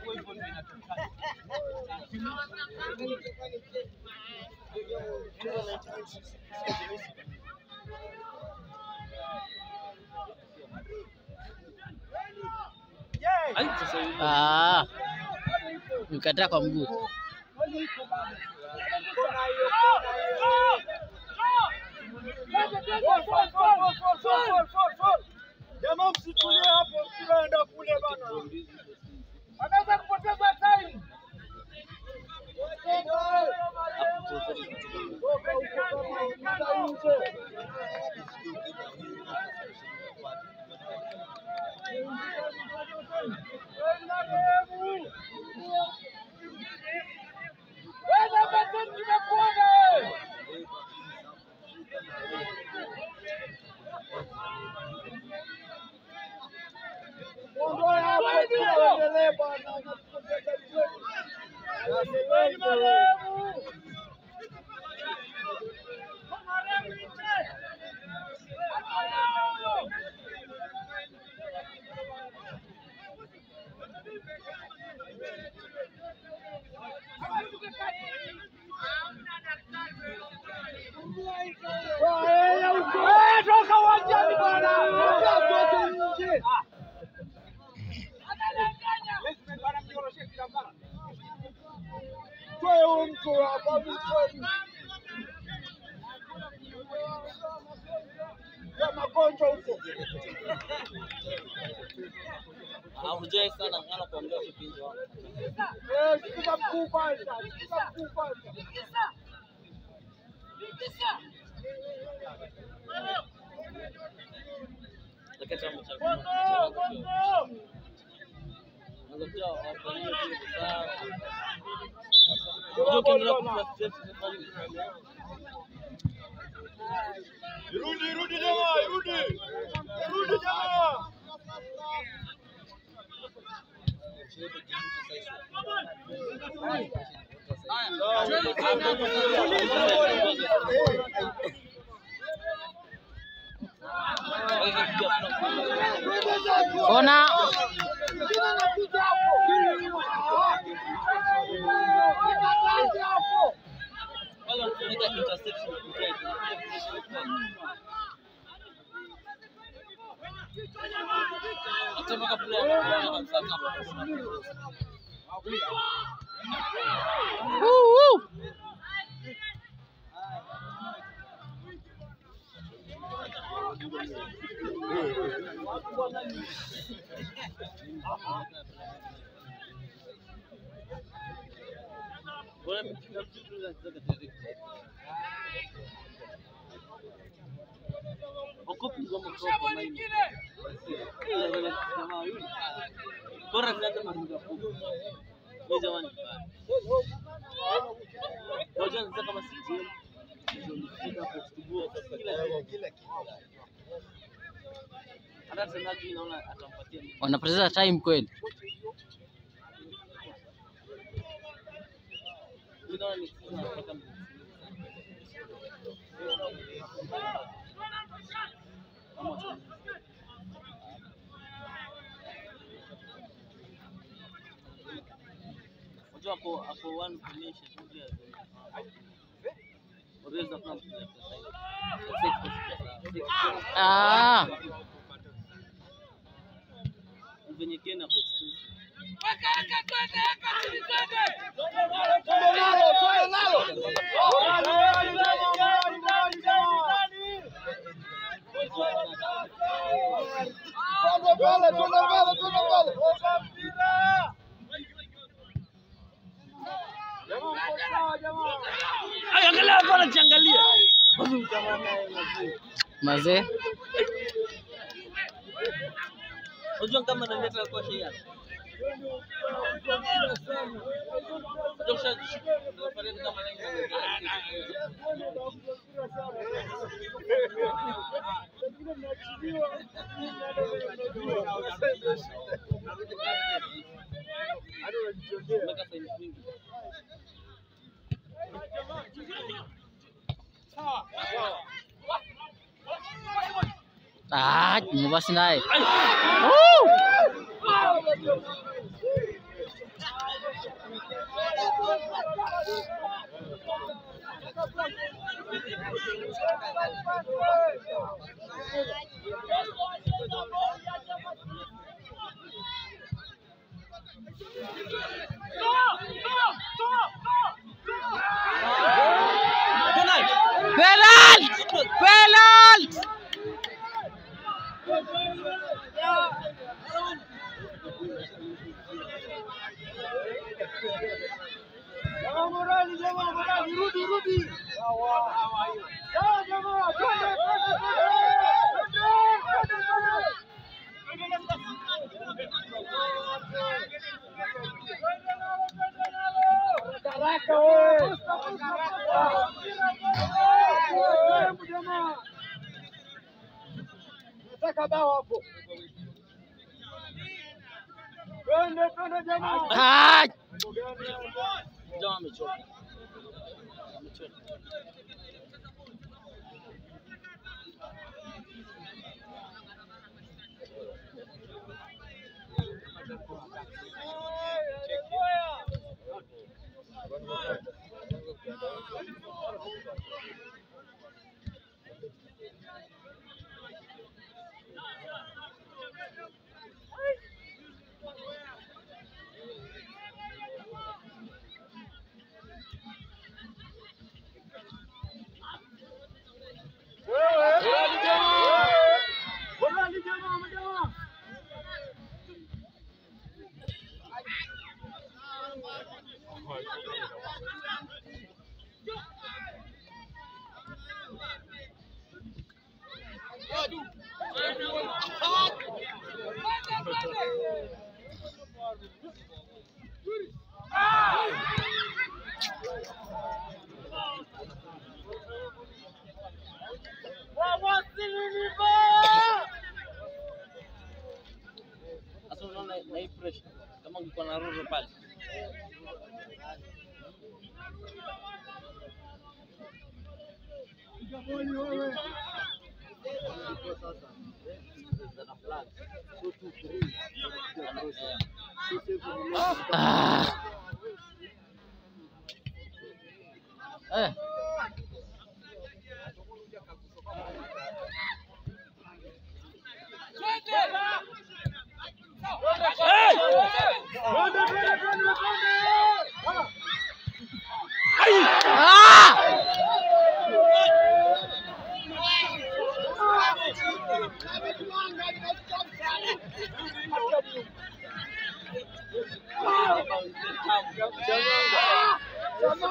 Ai sasa hivi. Ah. Nikataa kwa mguu. Jamaa msitulie hapo, msiende kule bana. Anaweza kupoteza time. Toka uwanjani bwana. Toka nje. Toe huyu mtu hapa mtoni. Ya magonjwa huko. Ah, unajua sana ngana kuongea kipindi wao. Eh, sikiza mkuu kwanza. Sikiza mkuu kwanza. Lakini chama cha Anza kuja wafanyie kitu sawa. Unajua ukiendelea kufa stress inafanya Irudi, irudi jamaa, irudi. Irudi jamaa. Kona. Jina la kuja hapo. Hata mpaka player anakuwa kabisa Woo, woo. Bora mtu mtu anataka direct. Wakopi ngoma kwa maini. Jamaa yule. Bora tunaanza maruga fupi. Ni jamani mbaya. Ngoja nitaka kama CGM. Ndio kutubua kila kila hata Tenagi naona atampatia mimi. Wanapoteza time kweli. Mimi naona ni nataka Unajua hapo hapo one combination moja Unaweza kuna mtu Ah, venye Kenya kwa expensive. Ay, angalia hapo anajiangalia. mazee. Unajua kama analeta kwa shia. Unajua kisha kama Mpaka saa nyingi. Ah, basi naye. Woo! Penalty. Penalty! Penalty! Ah! Jamaa amechoka. Amechoka. Sasa unaona na hii pressure kama ungekuwa na Roro pale. Ah. Eh.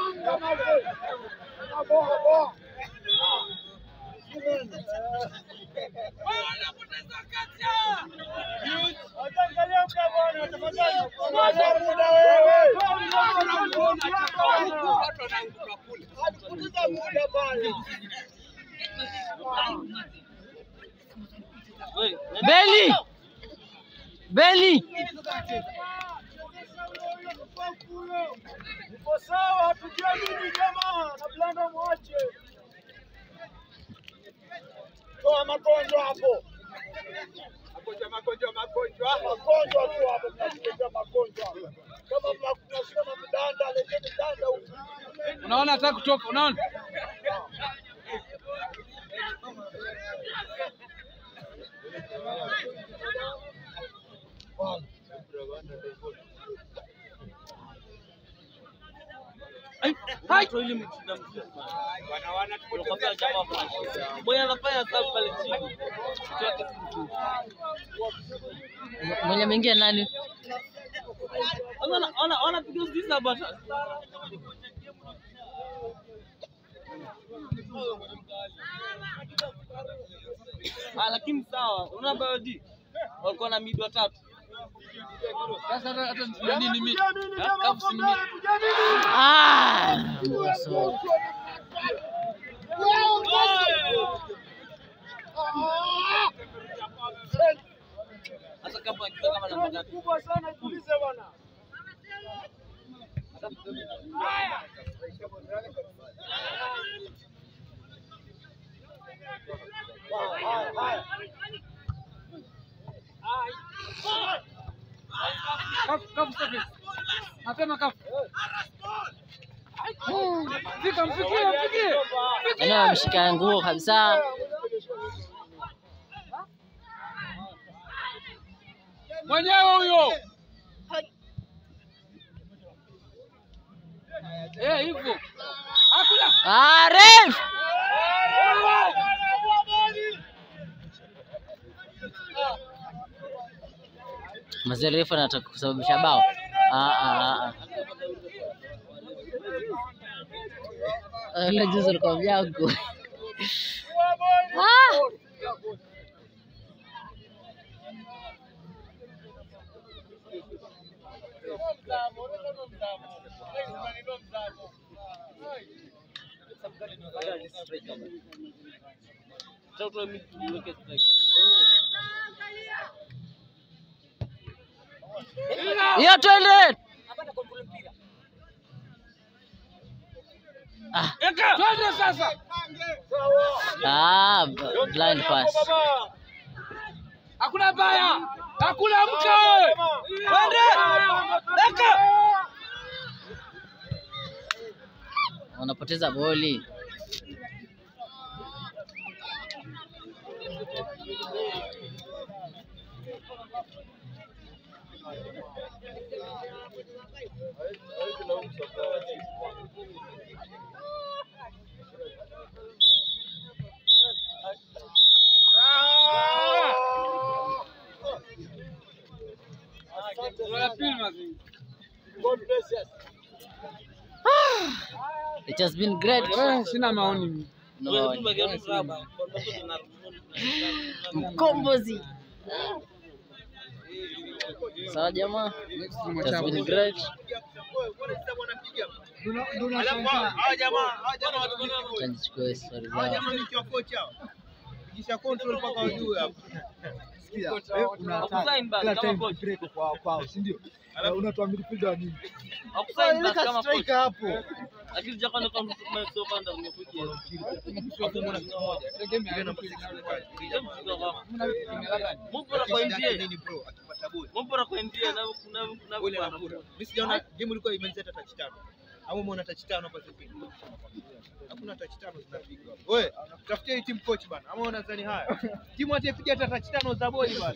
Wewe, Beli! Beli! Uko sawa, tujiamini jamaa, na blanda mwache. Toa magonjwa hapo. Magonjwa, magonjwa, magonjwa. Magonjwa tu hapo, mnakuletea magonjwa. Kama mnasema mdanda, leteni danda huku. Unaona hata kutoka, unaona? Watu ili mchina mzima. Unakwambia jamaa fulani. Mwenye anafanya kazi pale chini. Kitu yake si mzuri. Mwenye ameingia nani? Sasa wana- wana- wanapiga usikiza bata. Ah, lakini sawa, unaona Bayodi walikuwa na mid watatu. Sasa hata hata nani ni mimi. Kafu si mimi. Ah! so- Hata kama akiwa kama namba tatu. kubwa sana, tulize bwana. Kafu kafu sasa. Mapema kafu. Fika mfikie mfikie. Yaani wameshika nguo kabisa. Mwenyewe huyo. Eh, hivyo. Hakuna. Ah, ref! Mzee refu anataka kusababisha bao. Ah, ah, ah, ah. Ile juzi alikuwa mjangu. Ah! Sasa utoe mid uweke strike. Hiyo twende. Ah, Twende sasa. ah, blind pass. Hakuna baya. Hakuna mke. Twende. Daka. Wanapoteza boli. Wala pili mazi. It has been great. Eh, sina maoni mimi. No, Wewe tu mageuzi saba. mkombozi. Sawa jamaa. Next It has tumwachapa. been great. Alafu hawa jamaa, hawa jamaa watumishi Acha nichukue story Hawa zao. jamaa ni wa kocha hao. Kisha control mpaka wajue hapo. Hakusign basi kama coach. Unatoa midfielder nini? Hakusign basi kama coach. Striker hapo. Lakini jamaa ndio kama sio kanda umekuja. Mupo kwa NDA. Nini bro? Akipata boli. Mupo kwa NDA na kuna kuna Boli anakula. Mimi sijaona game ilikuwa imaliza hata touch tano. Au umeona touch tano hapa sasa hivi? Hakuna touch tano zinapigwa. Wewe, tafutia hii team coach bana. Ama unadhani haya? Timu hatipiga hata touch tano za boli bana.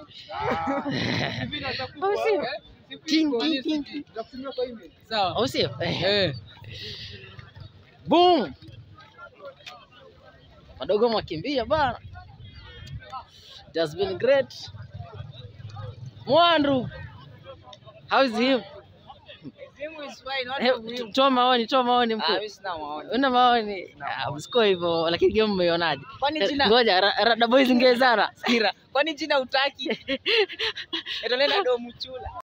Hivi naweza Au sio? Ting, ting, ting. kukutumia kwa email. Sawa. Au sio? Eh. Eh. Boom. Madogo mwakimbia bana. It has been great. Mwandu. How is him? Timu is fine, watu Eh, muhimu. Toa maoni, toa maoni Ah, mkuu. mimi sina maoni. Una maoni? Ah, Msiko hivyo, lakini game umeionaje? Kwani Eh, jina Ngoja, Ra- Rada Boys ingezana. Sikira. Kwani jina utaki? Etonena do mchula.